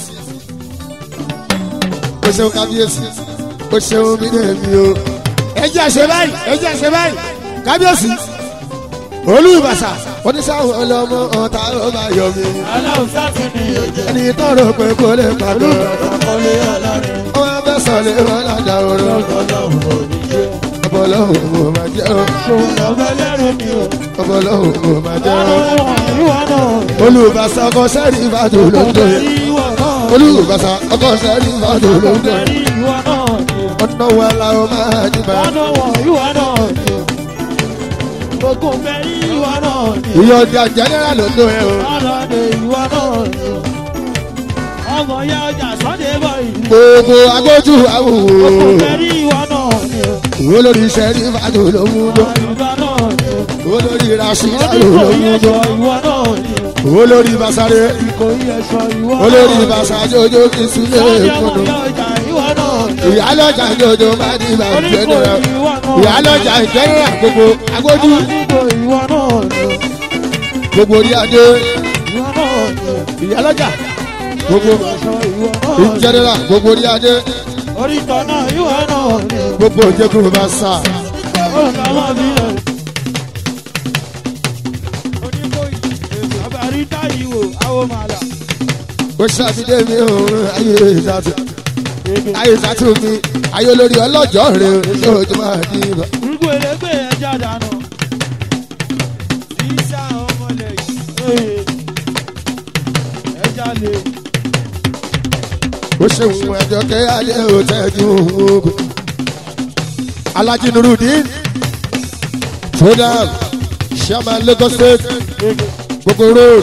o ṣeun kábíyèsí o ṣeun mi ní èmi o. ẹ jẹ́ àṣẹ báyìí ẹ jẹ́ àṣẹ báyìí kábíyèsí olùbàṣà oníṣàwọn ọlọmọ ọ̀tá ló bá yọ mí. aláwùsá ti ní ojú ẹni tọrọ pé kò lè pàtó olùdókòlé ọlọ́rin wọn bẹ sọlẹ wọn lájà oró ọlọ́run ò ní ṣe ọbọlọhùn mo máa jẹ ọ ṣòwò lọ́bẹ̀ lẹ́rù mi o ọbọlọhùn mo máa jẹ ọ. ọlọ́run ìwọ náà olùbàṣà ọkọ sẹ́ẹ̀rì ìbàdàn ló ń dòye. ìwọ náà olùbàṣà ọkọ sẹ́ẹ̀rì ìbàdàn ló ń dòye. ìwọ náà ni ọ̀nà wa la ó máa dìbà. ọlọ́run ìwọ náà ni gbogbo mẹ́rin ìwọ náà ni ìyọ̀dà jẹ́nẹ́rà ló ń dòye o. ọlọ́run ìwọ náà ni ọmọ ya ọjà sọ́dẹ̀ bọ̀ ìlú gbogbo agbójú gbogbo àwòwò. mẹ́rin ìwọ náà ni olórí sẹ́ẹ̀rì ìbàdàn ló mú bọ́. ìwọ náà ni olórí rasheed ọdún ló kò mú yẹ bọ́. sọ ìwọ náà ni olórí basare kò yẹ sọ ìwọ náà olórí ni. basajojo kì í sílé Sọ́dẹ̀ ọmọ ìkùnú. ya ọjà ìwọ náà ni ìyálọ́jà jojo má di ìbà oníkò jẹ́nẹ́rà. ìwọ náà ni. ìyálọ́jà jẹ́nẹ́rà gbogbo agbójú Oníkò ìwọ náà ni gbogbo orí adé ìwọ náà ni. ìyálọ́jà gbogbo Sọ ìwọ náà ni. jẹ́nẹ́rà gbogbo orí adé Orítọ̀ náà ìwọ náà ni. gbogbo òjèkú bá sà. Ọ̀gá máa bí ẹ̀. Oníkò yìí, àbárí táyì wò, àwọn màlà. ó ṣàbídé mi òun ayé ìsàtú ayé ìsàtú mi ayé olórí ọlọ́jọ́ rẹ̀ lójú máa di ibà. Gbogbo elégbé ẹja dànù. Sísá ọmọlẹ̀ yìí. Ẹja lè. ó ṣeun ẹjọ́ kẹ́ alẹ́ ò tẹ́jú ogun. Alhaji Nurudeen Sudan Chairman Lagos State gbogbo road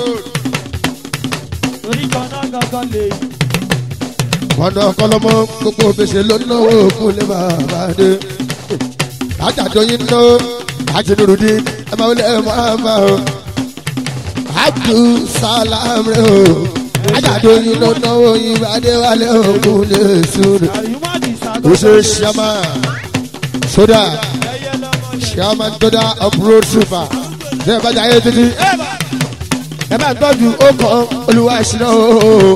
Torí kan náà gangan lè. ọ̀nà ọ̀kọ́lọ́mọ gbogbo òbèṣe ló náwó òkú lè bàbá dé. Àjàdọ̀ yín ná Alhaji Nurudeen ẹ máa wọlé ẹ máa bá o. Abdul Salam rẹ o. Àjàdọ̀ yín ló náwó yín bá dé wálé òkú lè sùn. Àyùmọ̀dì Ó ṣe sàgọ́. Chairman Sudan. Ẹyẹ lọ́mọlẹ̀. chairman toda of road super ṣe é bàjẹ́ ayé títí ẹ bá tọ́jú ọkọ̀ olúwa ìṣúná ooo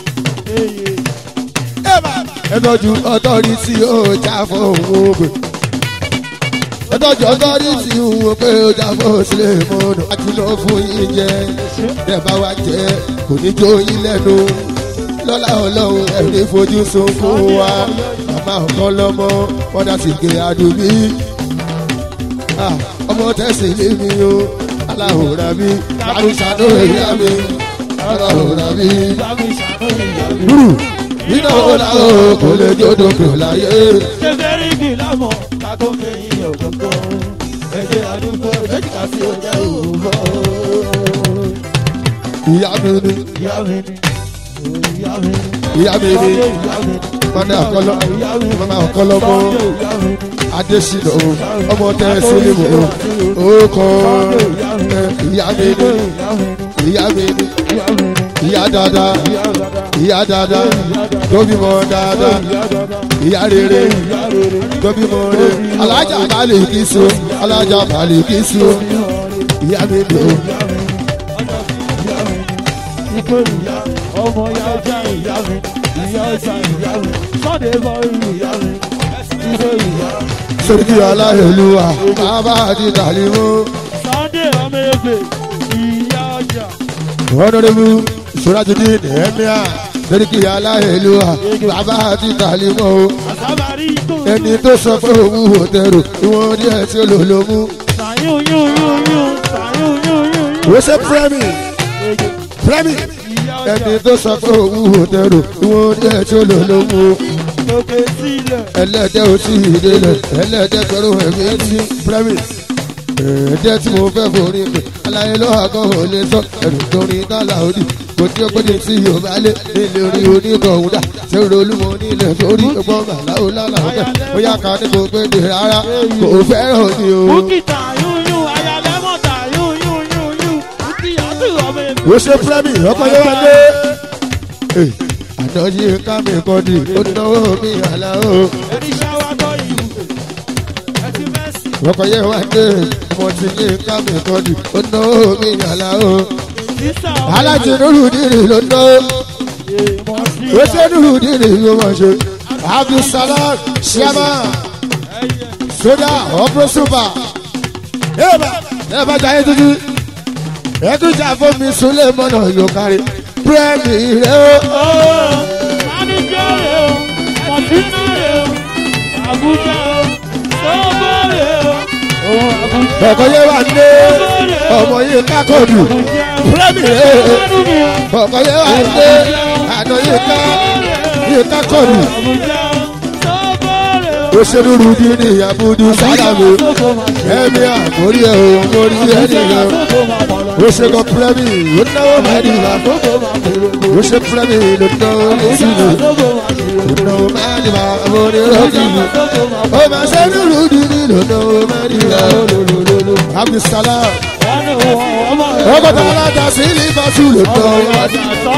ẹ tọ́jú ọtọ́rìtì ọjà fún òun ẹ tọ́jú ọtọ́rìtì òun pé ọjà fún sílẹ̀ mọ́nà àti lọ fún yín jẹ ẹ bá wa jẹ kò ní jó yín lẹ́nu lọ́la ọlọ́run ẹ̀rí fojú sunkún wa màmá ọ̀kan lọ́mọ wọ́n dá sí gé adùnmí Ah, ọmọ tẹ̀sí lé mi o aláhùrà mi àrùsàdó ìyá mi aláhùrà mi. Rúrù nínú ọ̀la o kò lè jódò kò láyé. Ṣé rí lámọ̀ ká tó fẹ̀yìn òkòkò? Ẹ̀jẹ̀ àdúgbò ẹ̀jẹ̀ sí ọjà òwúrọ̀. Ìyá mi ni Ìyá mi ni. Ìyá mi ni. ìyá mi ni Ìyá mi ni. mọ́nà ọ̀kọ́lọ́ Ìyá mi ni. mọ́nà ọ̀kọ́lọ́ mọ́ Ìyá mi ni. Adésínà o ọmọ tẹ̀sí lé mi o ó kọ́ ìyá mi ni ìyá mi ni ìyá dáadáa ìyá dáadáa tóbi mọ́ dáadáa ìyá rere tóbi mọ́ rere alájà balẹ̀ kí so alájà balẹ̀ kí so ìyá mi ni o. ọmọ ya ọjà ìyá mi ìyá ọjà ìyá mi sọ́dẹ̀ bọ́ ìyá mi ìṣe ìyá. sórí aláìlúwa bàbá àti tàlímù Sunday ọmọ ebè ìyá ọjà. ọ̀nàdébù sọ́rájúdí nìyẹn sórí aláìlúwa bàbá àti tàlímù àsábàrí tó ẹni tó sọ pé òun ò tẹrù ìwọ̀n díẹ̀ tí ó lò ló mú. sàyún yún yún yún sàyún yún yún yún. ó ṣe pírẹ́mì pírẹ́mì ìyá ọjà ẹni tó sọ pé òun ò tẹrù ìwọ̀n díẹ̀ tí ó lò ló mú. lókè sílẹ̀. ẹlẹ́dẹ̀ ò tí ì délẹ̀ ẹlẹ́dẹ̀ pẹ̀lú ẹ̀mí tí pírẹ́mì ẹ̀ẹ́dẹ́ tí mo fẹ́ forí mi aláyé lọ́wọ́ àgọ́ ò lè sọ ẹ̀rù torí dálà òdì kò tí ó pé ní tí yóò bá lé nílé orí onítọ̀hún dà ṣé o olúmọ nílẹ̀ sórí ọgbọ́n màláwo lálà ọ̀bẹ bóyá ká ní kò pé ní rárá kò fẹ́ràn ni o. Bukki tàyún yún ayálẹ́mọ̀ tàyún yún yún yún. Bukki yàtọ̀ ọmọ ebè. ó ṣe pírẹ́mì ọkọ̀ yóò wá dé. àdọ́jú ká mi kọ́ di ó náwó mi àlá o. Ẹni ṣáwá tọ́ ìlú. Ẹ ti mẹ́sì. ọkọ̀ yóò wá dé mo ti ní ká mi kọ́ di ó náwó mi àlá o. Sísà ọmọ alájí nuru dìrì ló ná èèmọ̀ sí ó ṣe nuru dìrì ló mọ̀ ṣe. abdulsalam shama ẹyẹ. soda ọ̀pọ̀ super. ẹ bá ẹ bá jà yín tuntun ẹ tún jà fún mi sulé mọ́nà yóò kárí pírẹ́mì rẹ o. Mánìjọ́ rẹ̀ o, Mọ̀tínà rẹ̀ o, Àbújá o, Sọ́gbó rẹ̀ o, òun Àbújá ọkọ̀ yẹn wà ní ọmọ yìí kákòdù Àbújá o. pírẹ́mì rẹ o. Ọdún mi o, ọkọ̀ yẹn wà ní àná yìí ká yìí kákòdù. Àbújá o, Sọ́gbó rẹ̀ o. òṣèlú rúdi ní abudu sálámù ẹ̀mí àmórí ẹ̀ o mórí ẹ̀ nìyẹn. ó ṣe kọ pírẹ́mì ló náwó mẹ́rìnlá ó ṣe pírẹ́mì ló náwó mẹ́sìlẹ̀ ló náwó mẹ́rìnlá mórí rọ́ọ̀kì ó máa ṣe ní rúdi ní ló náwó mẹ́rìnlá abdulsalam ọgọ́ta alájà sí liverpool ló náwó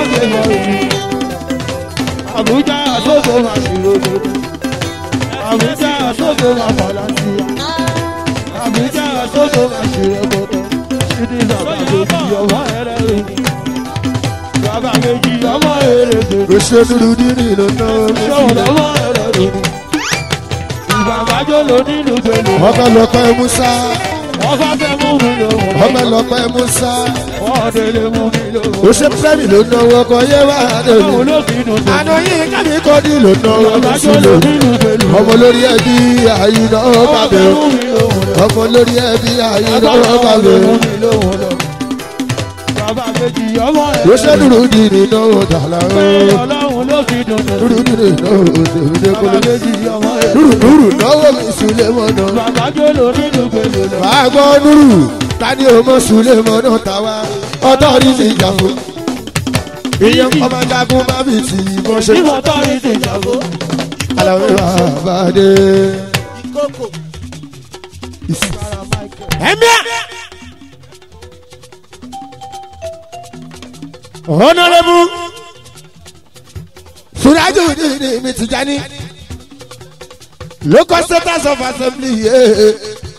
Abuja àsókò máa ṣì lóde. Abuja àsókò máa fàlàntì. Abuja àsókò máa ṣì rẹpọtọ. Ṣídì bàbá méjì ọmọ ẹrẹ rẹ. Bàbá méjì ọmọ ẹrẹ rẹ. ó ṣe ní rúdi ní ló náwó Ṣọ́wọ́n mẹ́sìlẹ̀. ọmọ ẹrẹ rẹ. Ìbàbájọ́ ló nínú pẹ̀lú. ọkọ̀ lọ́pẹ́ musa ọba fẹ́ mú mi lòun. ọmọ ẹlọpẹ musa ọdẹ lè mú mi lòun. ó ṣe fẹ́mi ló náwó ọkọ yé wá àwọn lónìí. olóbìnrin tó. àná yìí kábí kọ́dí ló náwó ọmọ àbájọ sílò lòbí lù pẹ̀lú. ọmọ lórí ẹbí àyínà ọba bàbẹ fẹ́ mú mi lòun. ọmọ lórí ẹbí àyínà ọba bàbẹ fẹ́ mú mi lòun lọ. bàbá méjì ọmọ ẹ̀. ó ṣe dúró di nínú dàlá pé ọlọ́run ló fi dùn dùn. dúró di nínú dèmídé bàbá kúlẹ̀ méjì ọmọ ẹ̀. dúró dúró náwó mi sílé mọ́nà. bàbá jó lórí lù pẹ̀lú lọ. Màá gbọ́ dúró tani o mọ̀ sílé mọ́nà tàwa ọtọ́ rí ti jà fún. ìyẹn ọmọ jagun má bì tì í bọ́ ṣe. tí mo tọ́ ní ti jàgbó. Àlàó àbádé. Ẹ̀mí à. Honorable Suraju Dini mi Tijani Local Status of Assembly. Yeah.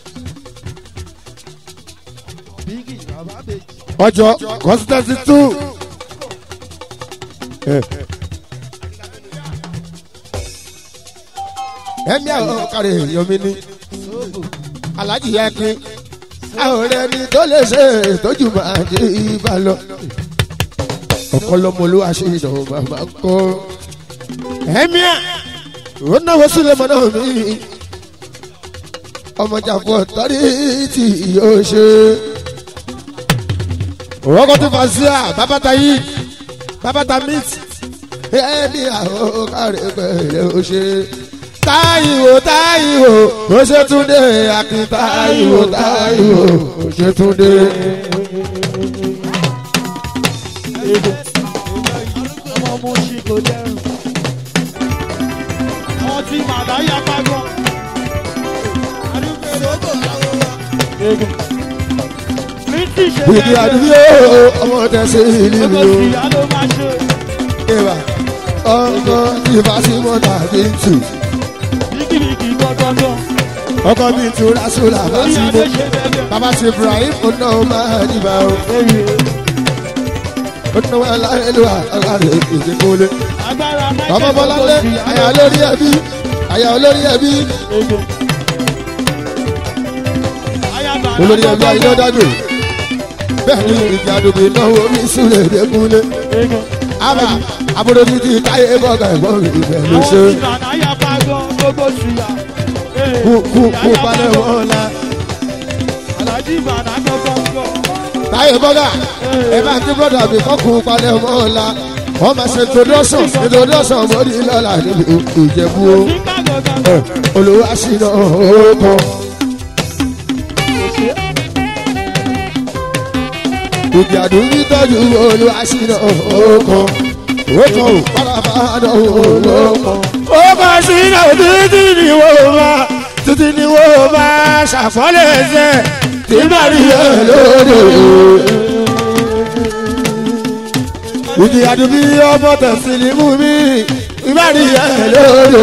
Ọjọ́ constituency two. Ẹ̀mí àwọn ọ̀kàrẹ̀ yomi ni Alhaji Yakin àwọn ọ̀rẹ́ ni tó lè ṣe ìtọ́jú máa dé ibà lọ ọ̀pọ̀lọpọ̀ ló wá ṣe ìdánwò bàbá kọ́. ẹ̀mí à ó náwó sílẹ̀ mọ́ náà mi. ọmọjà fún ọ̀tọ́rí tí yóò ṣe. òwòkọ́ tó fà sí à bàbáta yìí bàbáta meat. ẹ̀mí àwọn kárẹ̀ pẹ̀lẹ́ ó ṣe. táyìwò táyìwò ó ṣe túndé akin táyìwò táyìwò ó ṣe túndé. ọmọ mo ṣì kò dẹrùn. àwọn tí màdá yá pàgọ́. British Bìdí àdúgbò ọmọ tẹ̀sí ìlú Gbogbo mi o. ìyá ló máa ṣe. Ìwà ọkọ ìfàsímọ́ tàbí tù. Bíkìbíkì gbọ́dọ̀dọ̀. Ọkọ mi tù Rasúlà bá Orí sí adé mo. ṣe bẹ́ẹ̀ Bàbá ti Ibrahim ọ̀nà máa dìbà o. Ọ̀nà wa láyélu àgbàdo ìdíkúlé. Agbára Bàbá Bọ́láńlé àyà olórí ẹbí. Àyà olórí ẹbí. Olórí ẹbí ayé dàgbé. Bẹ́ẹ̀ ni ìjà àdùgbò náwó mi súlẹ̀ dẹ́kúlé. Àbà àbúrò mi ti táyé bọ́gà ẹ̀gbọ́n mi ìbẹ̀ ló ṣe. Àwọn ìbàdàn yá pàgọ́ gbogbo ṣùyà. Kú kú kú palẹ̀ wọ́n la. Àlàjì ìbàdàn gbọ́gbọ́gbọ́. táyé bọ́gà ẹ bá kí brọ́dà mi kọ́kùn palẹ̀ mọ́ ọ̀la wọ́n máa ṣe introduction introduction mọ́rí lọ́la níbi ìjẹ̀bú o Nígbà gbọ̀ngàn. olùwà ṣìnà ọ̀ọ́kọ́. ìjà dùnmí tọ́jú olùwà ṣìnà ọ̀ọ́kọ́ ọ̀ọ́kọ́ ò pàlàbàdàn ọ̀ọ́kọ́. ó bá ṣìnà títí ni wọ́n bá títí ni wọ́n bá ṣàfọ́lẹ̀ ẹsẹ̀ tí bá rí ẹ lóde. ìdí àdúgbò ọmọ tẹ̀sílì mú mi ìbárí ẹ lóde.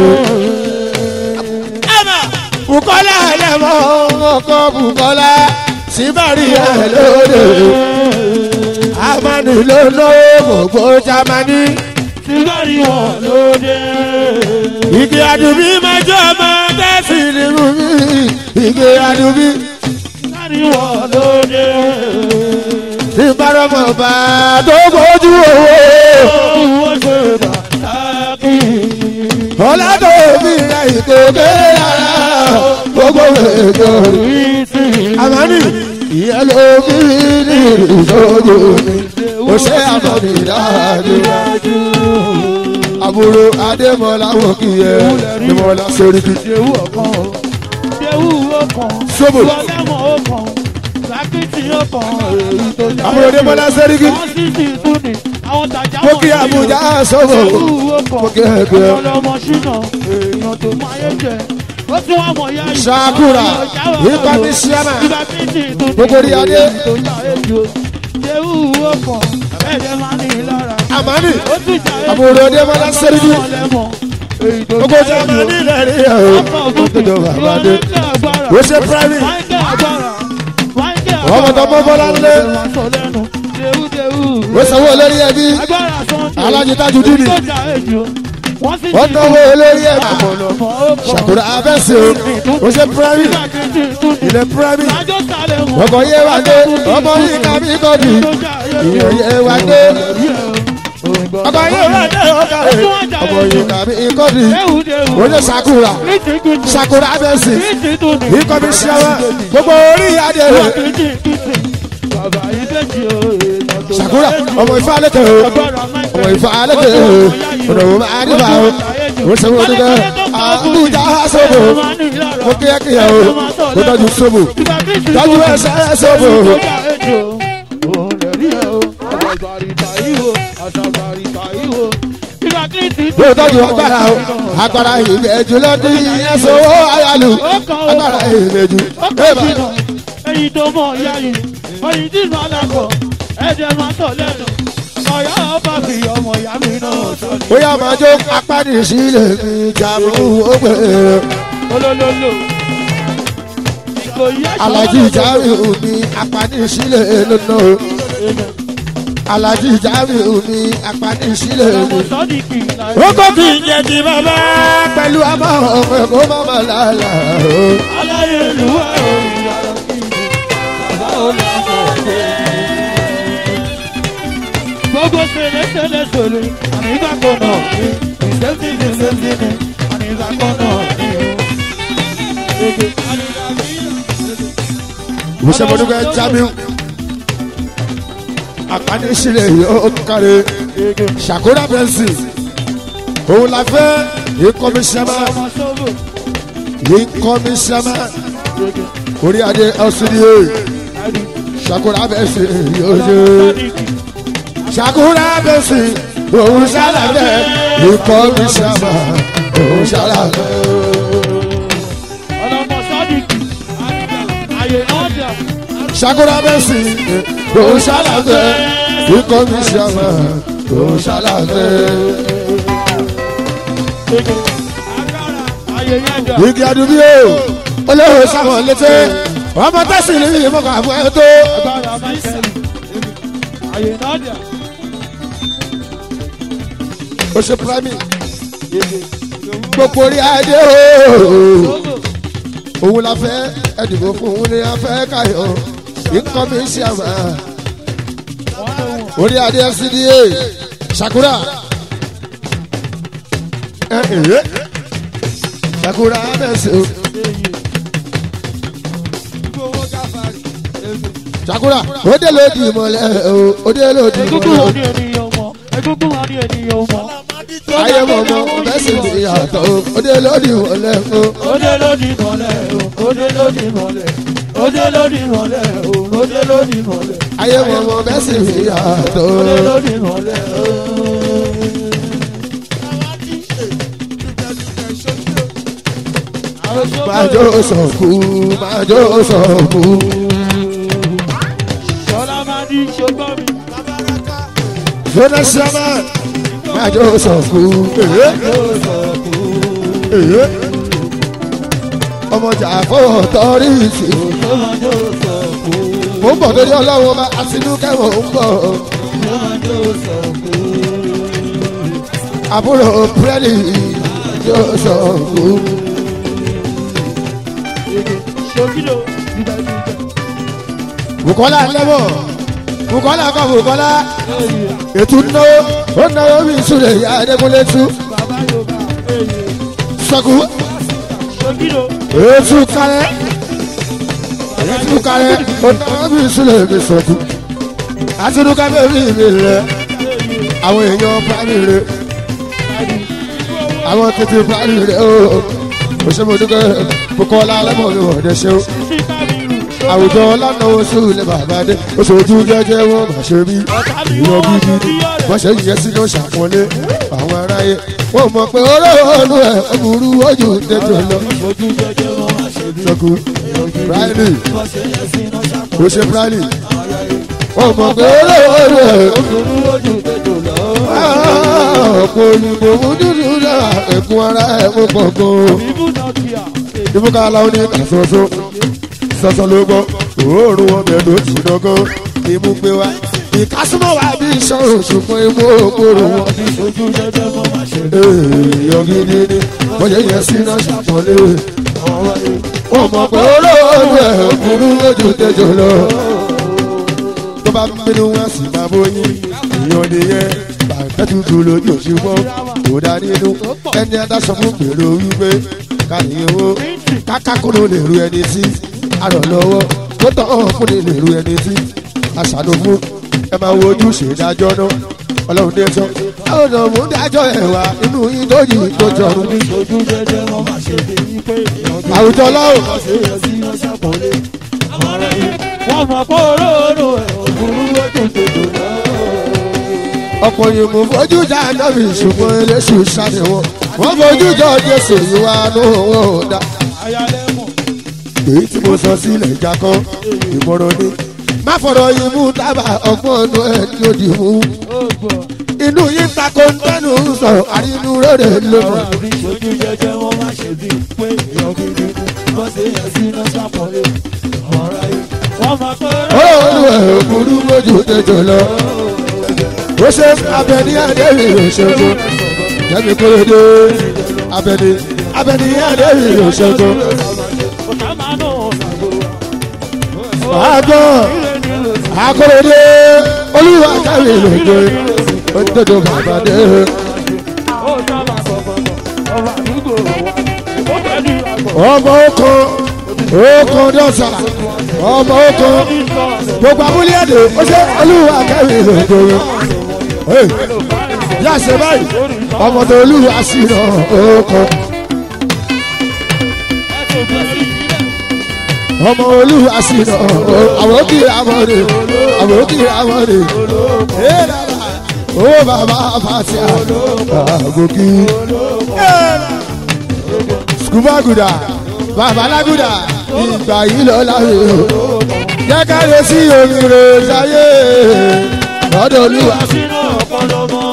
Bukola ẹlẹ́mọ̀ ọkọ̀ Bukola síbárí ẹ lóde. Amani ló lówó gbogbo Jamani. Sígbàrí wọn lóde. Igi àdùbí májọ ọmọ tẹ̀sílì mú mi. Igi àdùbí Sígbàrí wọn lóde. ìbárọ̀mọ̀ bá tó bójú owó. Owó ṣe bàtàkì. Ọlá tó fi ra ìkókè ara gbogbo ètò Ìsì. Amani ìyẹn ló fi ní ìṣòro mi. Ó ṣe àmọ́ni dáadé. Àbúrò Adémọ́lá wò kí ẹ Adémọ́lá sórí kí. Jẹ́wú ọ̀kan o. Jẹ́wú ọ̀kan. Sóbò. Lọ́lẹ́mọ̀ ọ̀kan. Lákìtì ọ̀kan. Èyí tó jẹ́. Àbúrò Adémọ́lá sórí kí. Wọ́n sì sì tún ní. Àwọn tàjà Mo wọ̀nyí kí o. Àbújá sọ̀rọ̀. Jẹ́wú ọ̀kan. Mo kí ẹgbẹ́. Ọlọ́mọ ṣínà. Èèyàn tó máa yé jẹ. Ó tún wá mọ̀ yá yìí. Ṣakura, Àwọn ọjà wà Ipa lọ́wọ́. mi ṣíámà. Ìgbà méjì tún ní. Gbogbo rí adé. Èyí tó yá èjò. Jẹ́wú ọ̀kan. Ẹ̀jẹ̀ máa ní lára. Amani Ó tún jà èjò. àbúrò Adémọ́lá sórí kí. Èyí tó Gbogbo jà èjò. Jamani lẹ́rìí ẹ̀ o. Gbogbo bàbá dé. Ó ṣe private. Ọmọ tó mọ́ Bọ́lá ńlé. Ó sanwó lórí ẹbí. Alájí Tajudeen. wọ́n sì wọ́n náwó olórí ẹ̀ ọ̀pọ̀lọpọ̀ ó pọ̀. ṣàkóra abẹ́sì o ó ṣe pírẹ́mì Nígbà tí tí tún ní. ilẹ̀ pírẹ́mì Lájọ́ sálẹ̀ wọn. ọkọ̀ yé wa dé ọmọ yìí ká mi kọ́dù ìyẹn yé wa dé ọkọ̀ yé wa dé ọkọ̀ yé ọmọ yìí ká mi kọ́dù ó ṣe ṣàkóra ṣàkóra abẹ́sì ikọ̀ mi ṣe wá gbogbo orí adé rẹ̀ ṣàkóra ọmọ ifá lẹ́tẹ̀ o ọmọ ifá lẹ́tẹ̀ o ọ̀nà òun máa ní bá o ó ṣe wọ́n dúdú àbújá sóbò mo kí ẹ kí ẹ o mo tọ́jú sóbò tọ́jú ẹsẹ̀ sóbò mo tọ́jú agbára o agbára ìgbẹ́jú lọ́dún ìyẹn sọ́wọ́ ayálù agbára ìgbẹ́jú ẹ̀bà ẹyin tó mọ ìyá yìí ọyìn tí màá lápọ̀ ẹ̀jẹ̀ máa tọ̀ lẹ́nu ọ̀yá ọba fi ọmọ ìyá mi náà sọ ni. bóyá máa jó apáni sílẹ̀ mi jàmú ó pè é olólólò ìkòyí ẹ̀ṣọ́ alájí ìjáwé omi apáni sílẹ̀ lọ́nà alájí ìjáwé omi apáni sílẹ̀ ọmọ mi. sọ́díkì láì. ó kò fi jẹ ti bàbá pẹ̀lú àmọ́ ọmọ ẹ̀kọ́ mọ́mọ́ lálá o. aláyélúwà òyìnbó bàbá olùkọ́ gbogbo ṣẹlẹṣẹlẹ ṣòro àmì ìgbàgbọ́ náà ní ìṣẹ́sí ní ìṣẹ́sí ní àmì ìgbàgbọ́ náà ní o. ìṣẹ́mọdúnkẹ́ jamiu apáni sílẹ̀ yóò kárẹ̀ ṣàkóra bẹ́ńsì òun la fẹ́ ìkọ́mísẹ́mà ọmọ sọ́bù ìkọ́mísẹ́mà orí adé ọ̀sùnìyẹ ṣàkóra bẹ́ńsì yóò ṣe. sọ́díkì ṣàkóra bẹ́ńsì òun ṣàlàyé ìkọ́mísẹ́mà òun ṣàlàyé. ọlọmọ sọ́díkì àyè náà dà ṣàkóra bẹ́ńsì òun ṣàlàyé ìkọ́mísẹ́mà òun ṣàlàyé. àyè yẹn dà igi adubi o olóhùn sáwọn létí ọmọ tẹsí ní ìmọ̀kà fún ẹ tó. agbára máìkẹ́lì àyè náà dà o ṣe prime gbogbo orí adé o òun la fẹ́ ẹdìbò fún òun ni a fẹ́ káyọ̀ nǹkan mi ṣe àmà orí adé fcda sakura ẹ ẹ sakura bẹ́sẹ̀ o sakura ó dé lòdì mọ́lẹ̀ o ó dé lòdì egungun mọ́lẹ̀ o. wọn ní ènìyàn mọ egungun wọn ní ènìyàn mọ. ayé mọ̀mọ́ bẹ́sẹ̀ ti yàtọ̀ o ó dé lòdì mọ́lẹ̀ o. Ode lódì mọ́lẹ̀ o, ode lódì mọ́lẹ̀, ode lódì mọ́lẹ̀ o, ode lódì mọ́lẹ̀, ayé mọ̀mọ́ bẹ́sẹ̀ ti yàtọ̀ o. ode lódì mọ́lẹ̀ o. májò sọ̀kú májò sọ̀kú. Ṣọlá máa di ṣogbọ́n mi. Fúnà sọ́mà májò sọ̀kú. ọmọjà fọwọ́ tọ́rí ìsì. Tó máa jó sọ̀kú, mo ń bọ̀ lórí ọlọ́run ọba àtinú kẹ́wọ̀n ń bọ̀. tó máa jó sọ̀kú. àbúrò pírẹ́lì májò sọ̀kú. Ṣòkìlò dídá dídá. Bùkọ́lá lẹ́mọ̀ Bùkọ́lá kọ́ Bùkọ́lá ètò náwó ó náwó bí ìsúlẹ̀ ìyá Adékúnlé tú. Bàbá Yorùbá, èyí. Sọ̀kú Ṣòkìlò, ètò kárẹ́ ètò kárẹ́ ó náwó bí ìsúlẹ̀ ìbí sọ̀kú. Àtinúkà bẹ́ẹ̀ mi rẹ̀ àwọn èèyàn pàmì rẹ̀ àwọn tètè pàmì rẹ̀ ó òṣèmọ̀dúkẹ́ Bùkọ́lá lẹ́mọ̀ mi wọ̀ dẹ́ ṣe ó. sí kábírù. Àwùjọ lánà oṣù lè bàbá dé oṣooju jẹ́jẹ́ wọn bá ṣe bí ìwọ gidi wọ́n ṣe yẹ sínú ṣàpọ́nlé àwọn aráyé wọ́n mọ̀ pé olóòlù ẹ̀ ọ̀bùrú ojú tètè lọ. Ojú jẹjẹ wọn máa ṣe bí. Sọkú Bráìlì Wọ́n ṣe yẹ sínú ṣàkóso. ó ṣe Bráìlì wọ́n mọ̀ pé olóòlù ẹ̀ Òkúrú ojú tètò lọ. ọ̀pọ̀ òyìnbó mú dúdú náà ẹ̀kún ara ẹ̀ mú pọ̀gbọ́n. Ibú náà kíá. ìfúkà aláwọ̀ ní kàṣọ́ṣọ́ sọ́sọ́ ló gbọ́ òórùn ọbẹ̀ ló ti dọ́gọ́ imú gbé wá ìkásùmọ̀ wa bí ìṣòro ṣùgbọ́n imú òkúrò wọn. Ọ̀bí ojú jẹjẹ mọ́ máa ṣe lé. èèyàn gidi ni wọ́n yẹ yẹn sí náà ṣàpọ̀lé. wọ́n mọ̀ pé olóòrùn ẹ̀ burú lójú tẹjọ lọ. tó bá bínú wọn sì máa bóyin èèyàn nìyẹn bàtẹ́ tutù lójú ṣùgbọ́n kò dá nínú ẹni adáṣọ fún gbèrò wípé káyé owó kákákúrò lè ru ẹni sí àrọ̀ lọ́wọ́ tó tọ́ fún lè ru ẹni sí àṣàlò fún ẹ máa wo ojú ṣèdájọ́ náà ọlọ́run dé tán àwọn ọ̀nà mú dájọ́ ẹ̀wà inú yín tó yìí tó jọrùn Ọ̀bí ojú jẹjẹ mọ́ máa ṣe lé. Ipe èèyàn bí àwùjọ ọlọ́run wọ́n ṣe yẹ sí iná ṣàpọ̀lé. Àwọn ará yìí wọ́n mọ̀ pé olóòrò ẹ̀ òkúrú lójú tètò náà. ọ̀pọ̀ yìí mú fojú já nábì ṣùgbọ́n eléṣù ṣáde wọn wọ́n fojú jọ jésù ìwà nù wọn ò dá. Ayálẹ́mọ̀ èyí tí mo sọ sílẹ̀ ìjà kan ìmọ̀ràn ni má fọ̀rọ̀ yìí mú tábà ọgbọ́n ọ̀nà ẹ̀ lòdì mú ó gbọ́. inú yín ta ko ń tẹnu sọ̀rọ̀ àrínú rere lónìí. Àbí ojú jẹjẹ wọn máa ṣe bí pé èèyàn gidi ni wọ́n ṣe yẹ sí iná ṣàpọ̀lé. Àwọn ará yìí wọ́n mọ̀ pé olú ẹ̀ burú lójú tẹjọ lọ. ó ṣe abẹni adéwì òṣèlú jẹ́mi kúròdé abẹni abẹni adéwì òṣèlú. ọ̀tá máa nù ọ̀sàgbò. àgbọ̀ akúròdé olúwa káwé lòdì ó dodo bàbá dé. Ó sábà sọ̀kọ̀tọ̀ ọba àdúgbò wa. Ó tẹ̀lé ìlàgbọ̀. ọmọ okun okun dọ́sà ọmọ okun gbogbo abúlé ẹ̀dẹ̀ ó ṣe olúwa káwé lòdì. yá ṣe báyìí ọmọ tó olúwa sí náà okun. ọmọ olúwa sí náà àwọn kì í amọ̀rẹ̀ àwọn kì í amọ̀rẹ̀ owó bàbá fàtíà àgòkì skubaguda babaláguda ìgbà yìí lọ láre o jẹ́ ká lè sí omi rẹ̀ sáyé lọ́dọ̀ olúwa Sínú ọpọlọ mọ́.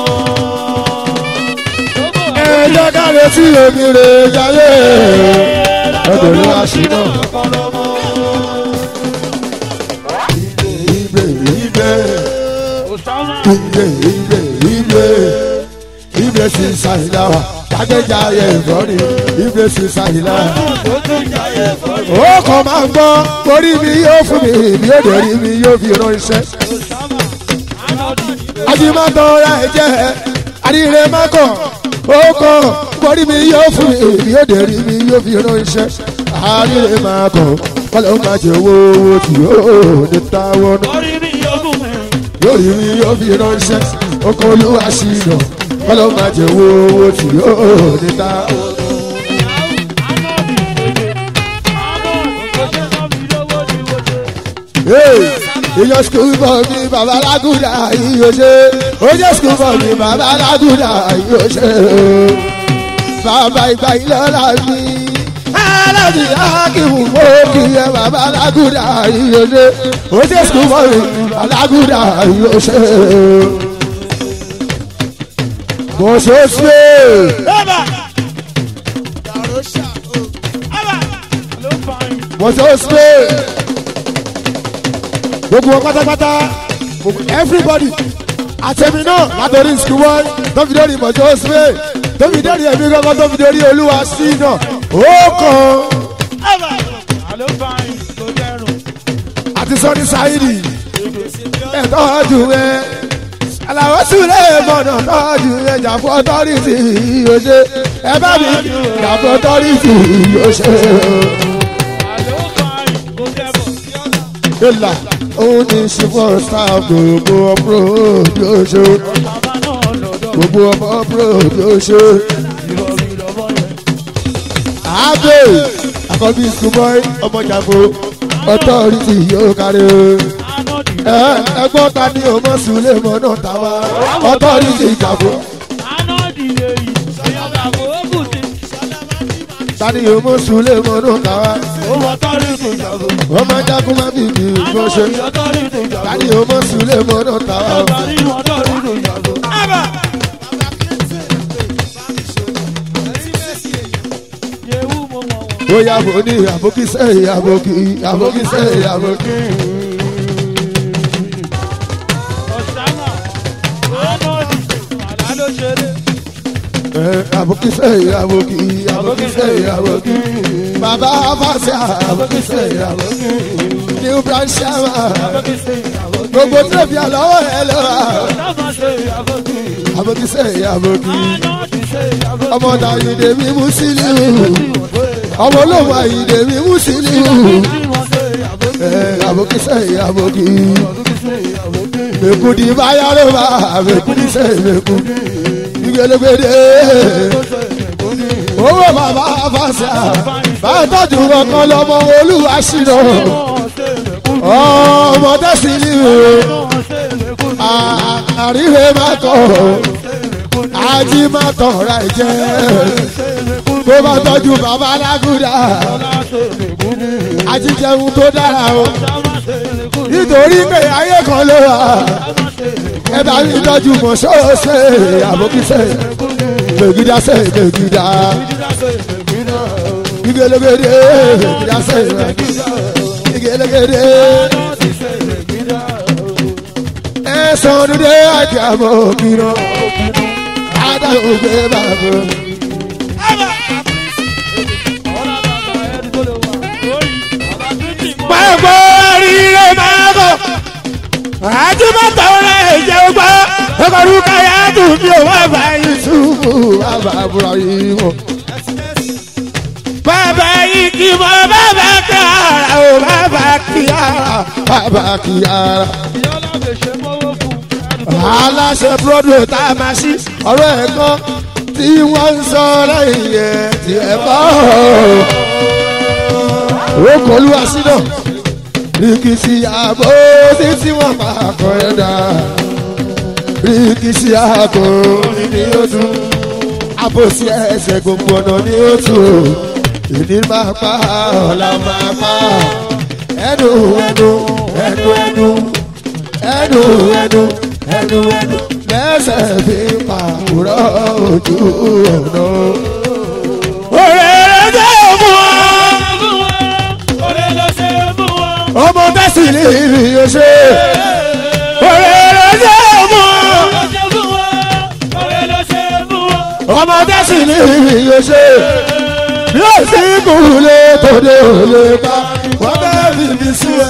ẹ jẹ́ ká lè sí omi rẹ̀ sáyé lọ́dọ̀ olúwa sí náà. Ọpọlọ mọ́. Ibe ibe Òsámà. ibe ibe ibe ibe sí sáyìnlá wa jágbéjà yẹ ìbọ̀nì ibe sí sáyìnlá. Ó tún jayé fọ́ọ̀lù. ó kàn máa ń gbọ́ orí mi yóò fún mi mi yóò dé rí mi yóò fi ránṣẹ́. Òsámà. Anọ́dì. ajimatọ ra ẹ̀jẹ̀ àríire mákọ̀ ó kàn orí mi yóò fún mi mi yóò dé rí mi yóò fi ránṣẹ́. àríire mákọ̀ kọ́lọ́ máa jẹ owó owó tí yóò ní táwọn náà Orí mi yókùn mi. lórí mi yóò fi ránṣẹ́ oko olúwa sí iná kọ́lọ́ máa jẹ owó owó tí yóò ní ta. Anọ́dì. Àmọ́ òṣèṣẹ́ náà mi lówó ni mo ṣe. ìyọ skul bọ̀ mi bàbá lágùdà yíyó ṣe ó jẹ́ skul bọ̀ mi bàbá lágùdà yíyó ṣe bàbá ìgbà ìlọ́la mi aláàbí akíwù mọ́ kí ẹ bàbá lágùdà yíyó ṣe ó jẹ́ skul bọ̀ mi bàbá lágùdà yíyó ṣe. bó ṣe ṣe. Bẹ́ẹ̀bà. Bẹ́ẹ̀bà. Ló fa yín. mọ̀tò spé gbogbo wọn pátápátá gbogbo everybody àtẹ̀mí náà látọ̀rí skúwọ́ tó fi dórí mọ̀tò spé tó fi dórí ẹ̀mí gbọ́ngàn tó fi dórí olúwa sí náà ó kàn Bẹ́ẹ̀bà. Ló fa yín. Kò dẹrùn. àti sọ́ni sáyidì ẹ̀ tọ́jú ẹ̀ aláwọ̀ sílẹ̀ mọ̀nà tọ́jú ẹ̀ jàpọ̀ ọtọ́rìtì yóò ṣe ẹ bá mi jàpọ̀ ọtọ́rìtì yóò ṣe. Ló fa yín. Kò dẹrùn. ìlà òun ní ṣùgbọ́n sáà gbogbo ọ̀pọ̀ yóò ṣe. Bàbá náà lọ́dọ̀. gbogbo ọmọ bro yóò ṣe. Ìrọ̀lì lọ́wọ́ yẹn. àbẹ̀ àkọ́bí schoolboy ọmọ jàmbó authority yóò kárí. Anọ́dì. ẹ ẹgbọ́n ta ni o mọ̀ sùlẹ̀ mọ́ náà ta wá authority jàmbó. Anọ́dì lè yí. Ìyọ̀gà kò ó kù sí. ta ni o mọ̀ sùlẹ̀ mọ́ náà ta wá. Ó wọ tọ́rí tó jàgbó. wọ́n máa jákun má bìbì bó ṣe. Anọ́dì yọ tọ́rí tó ta jàgbó. ni o mọ̀ sùlẹ̀ mọ́ náà ta wá. Ọba ní wọ́n tọ́rí tó jàgbó. Ábà. Yẹ̀wù mo mọ̀ wọ́n. bóyá mo ní àbókí sẹ́yìn àbókí àbókí sẹ́yìn àbókí. àbòkíṣe àbòkí àbòkíṣe àbòkí bàbá fàṣà àbòkíṣe àbòkí new branch chairman gbogbo tẹ̀bí àlọ́wọ́ ẹ lọ́wọ́ àbòkíṣe àbòkí ọmọ dàyídé mi mú sílíù ọmọ olóhùn àyídé mi mú sílíù àbòkíṣe àbòkí mekudi bayaro ba mekudi se meku igbelegbede owó bàbá fàṣà bàtọ́jú kankan lọ́mọ olúwa ṣìnà ọmọ tẹ̀sí ni o àríwé má tọ̀ ají má tọ̀ ra ẹ̀jẹ̀ bó bá tọ́jú bàbá lágùdà ajíjẹun tó dára o nítorí pé ayé kan ló wà ẹ bá mi tọ́jú mọ̀ ṣọ́ọ̀ṣẹ́ àbókíṣẹ́ gbègídá ṣe gbègídá igelegede gbègídá ṣe igelegede ẹ sọdúndé àti àbókínà adáhùngbé bàbá. Pàgbọ́ rírẹ̀ máa bọ̀. Àjùmọ̀tò rẹ̀ jẹ́ gbọ́. Ọkọ̀rú káyà tún bí o wá bá Yusufu bàbá àbúrò yìí wọ̀. Bàbá yìí kì í mọ bàbá kí ara o bàbá kí ara bàbá kí ara. Aláṣẹ Broadway tá a máa ṣí ọ̀rọ̀ ẹ̀ kan tí wọ́n ń sọ lẹ́yìn ẹ̀ tí ẹ̀ bọ́ okòólú àṣìnà rìkìsì àbò títí wọn pa àkọ ẹ̀dá rìkìsì àbò ní oṣù àbòsí ẹsẹ̀ gbogbo ọ̀nà ní oṣù ìní máa pa ọ̀la máa pa ẹnu ẹnu ẹnu ẹnu ẹnu ẹnu ẹnu ẹnu lẹ́sẹ̀ fi pa òrọ̀ ojú ọ̀nà. òrèrè jẹ́ òmùọ́ ọmọ tẹ́sí ní ìrì ọṣẹ. Òrèrè jẹ́ ọmọ. ọmọ tẹ́sí ní ìrì ọṣẹ. Yóò sí kúlé tòde òlé pa. Wọ́n bẹ́ẹ̀ fi mi sí ẹ.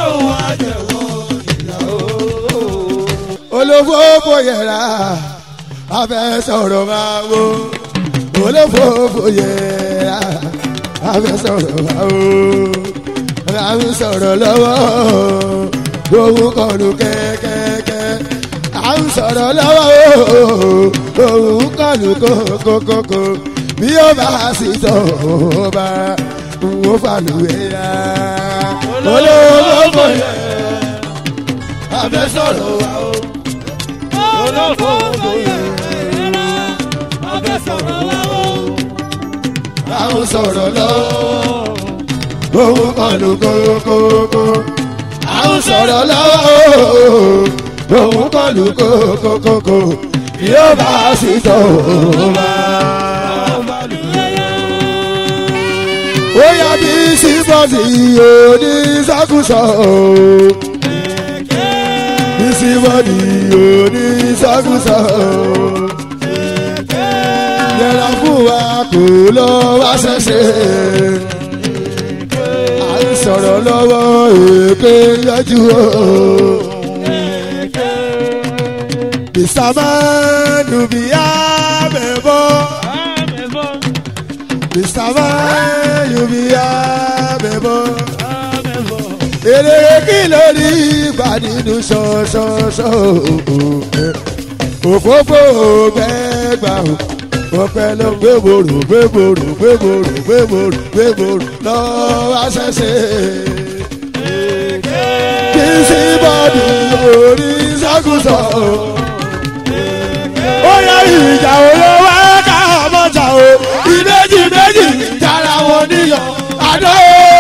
Olófófó yẹra, abẹ́ sọ̀rọ̀ máa wo. Olófófó yẹra, abẹ́ sọ̀rọ̀ máa wo à ń sọ̀rọ̀ lọ́wọ́ òun kọlu kẹ́kẹ́kẹ́ à ń sọ̀rọ̀ lọ́wọ́ òun kọlu kókókókó bí ó bá sì tọ̀ ó bá wọ́n fàlùwẹ̀ yá olówó yẹ abẹ́ sọ̀rọ̀ wa o olówó yẹ abẹ́ sọ̀rọ̀ wa o à ń sọ̀rọ̀ lọ́wọ́ òun kan ló kókókó. à ń sọ̀rọ̀ lọ́wọ́ òun kan ló kókókó. yóò bá a sì tọ̀ ó máa. ó yà bí síbọ̀sì òní sákùsọ. bí síbọ̀sì òní sákùsọ. yẹra fún wa kò lọ wá ṣẹ̀ṣẹ̀ sọ̀rọ̀ lọ́wọ́ èké yọjú o. Bìsàmánù bí àbẹ̀bọ̀. Bìsàmánù bí àbẹ̀bọ̀. Èrè kí lórí ìgbà nínú ṣọ̀ṣọ̀ṣọ̀ òfófó gbẹ́gbà o ọpẹ ló gbéborò gbéborò gbéborò gbéborò gbéborò lọ́wọ́ àṣẹṣe. kí sí bọ́ọ̀dù orí ṣàkóso. ó yẹ ìjà olówó ká mọ́jà o ìbejì méjì jára wọn níyàn àdó.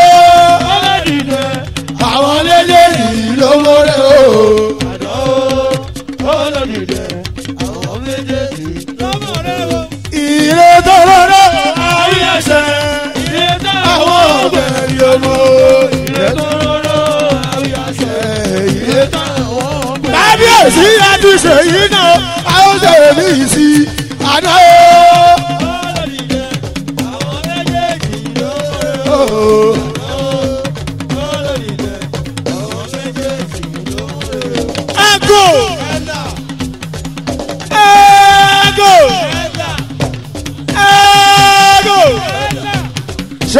àwọn lédèyí ló mọ́rẹ́ o. Ire tó lọ́rọ́ àwọn ẹsẹ̀. Àwọn ọ̀gbẹ́ yọmọ. Ire tó lọ́rọ́ àwọn ẹsẹ̀. Ire tó àwọn ọ̀gbẹ́. Kábíyèsí àtúnṣe yìí náà, a ó ṣe mí sí àná o.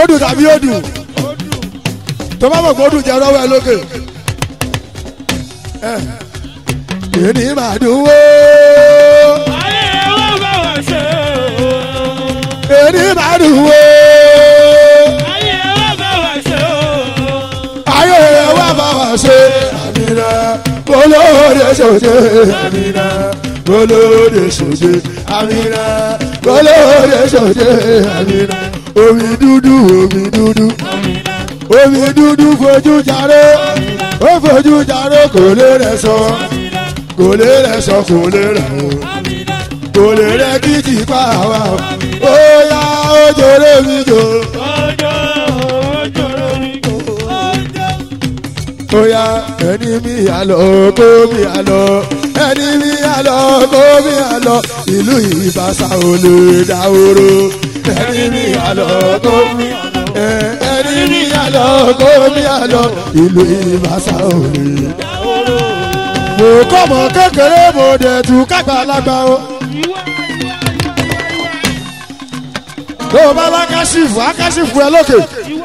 sódù tàbí odù tó bá mọ̀ pé odù jẹ́ rọ́wọ́ ẹ lókè. ẹ èdè máa dùn wó ayé wa bá wa ṣe o. èdè máa dùn wó ayé wa bá wa ṣe o. ayé wa bá wa ṣe àmìnà olóde ṣòṣe àmìnà olóde ṣòṣe àmìnà olóde ṣòṣe àmìnà omi dúdú omi dúdú omi dúdú fojú jaró ó fojú jaró kò lè rẹ sọ kò lè rẹ sọ kò lè rẹ o kò lè rẹ kí ti pa wá o ó yá ó jòrò mi jò Ojo, ojo lórí kò. ó yá ẹni mi àlọ́ kó mi àlọ́ ẹni mi àlọ́ kó mi àlọ́ ìlú ìbáṣà ò lè dáwòrò ẹni mi àlọ́ kó mi ẹ, ẹni mi àlọ́ kó mi àlọ́ ìlú ìbáṣà ò lè dáwòrò. mo kọ́ mọ kékeré mo dẹ̀ tún kágbàlagbà o. tó o bá bá káṣífù á káṣífù ẹ lókè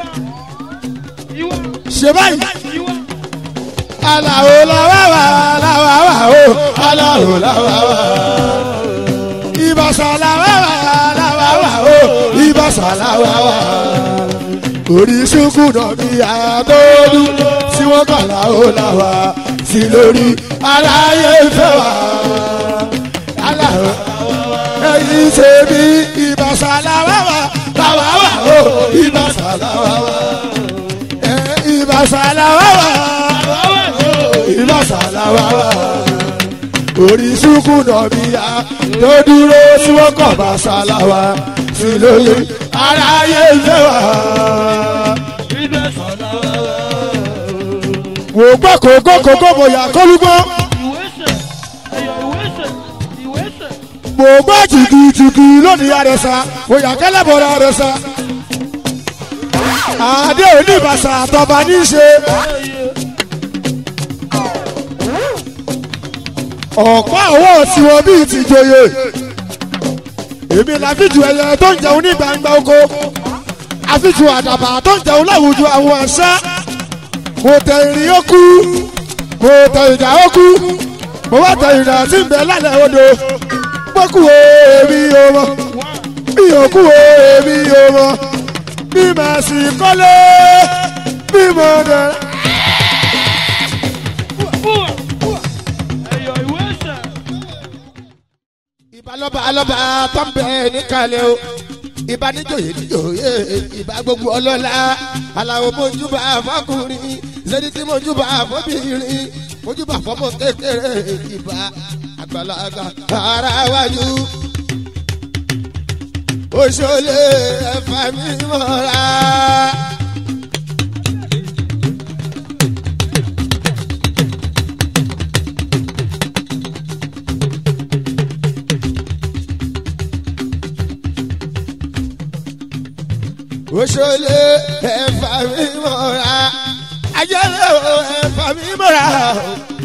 ṣe báyìí aláwo làwàwà làwàwà o aláwo làwàwà ìbàṣà làwàwà làwàwà o ìbàṣà làwàwà oríṣiríṣi náà bí àtọ́dún tí wọ́n kà láwo làwà sí lórí aláyé fẹ́ wà aláwo ẹ̀yìn ṣe bí ìbàṣà làwàwà làwàwà o ìbàṣà làwàwà ẹ̀ ìbàṣà làwàwà ìlọ́sàlàwà orí sùkú nọ̀bíyà tó dúró sí wọ́n kọ̀ bá sàlàwà sí lóye aráyé ìfẹ́ wà. wò gbọ́ kókó kókó bòyá kólúgbó wò gbọ́ jìgìjìgì lónìí àrẹ̀sà bòyá kẹ́lẹ́bọ̀rọ̀ àrẹ̀sà àdé oníbàṣà àtọ̀bà ní í ṣe. ọ̀pá ọwọ́ tiwọn bíi ti joyè èmi làfíjù ẹyẹ tó ń jẹun ní gbangba oko àfíjù àdàbà tó ń jẹun láwùjọ àwọn àṣà mo tẹ ìrìn ó kú mo tẹ ìjà ó kú mo wá tẹ ìrìn àti ìbẹ lálẹ́ odò mo kú o èmi o mọ mi ò kú o èmi o mọ bí màá sì kọ́lé bí mo dẹ̀. ìbá lọ́ba alọ́ba tó ń bẹ níkàlẹ̀ o ìbá níjòyè níjòyè ìbá gbogbo ọlọ́lá aláwọ̀ mojúbà fọkùnrin lẹ́ni tí mojúbà fọbìnrin mojúbà fọmọ kékeré ìbá àgbàlagbà ara wájú. Oṣolé ẹ̀fà mi mọ́ra. Oṣolé ẹ̀fà mi mọ́ra. Ajẹ́lẹ̀ o ẹ̀fà mi mọ́ra.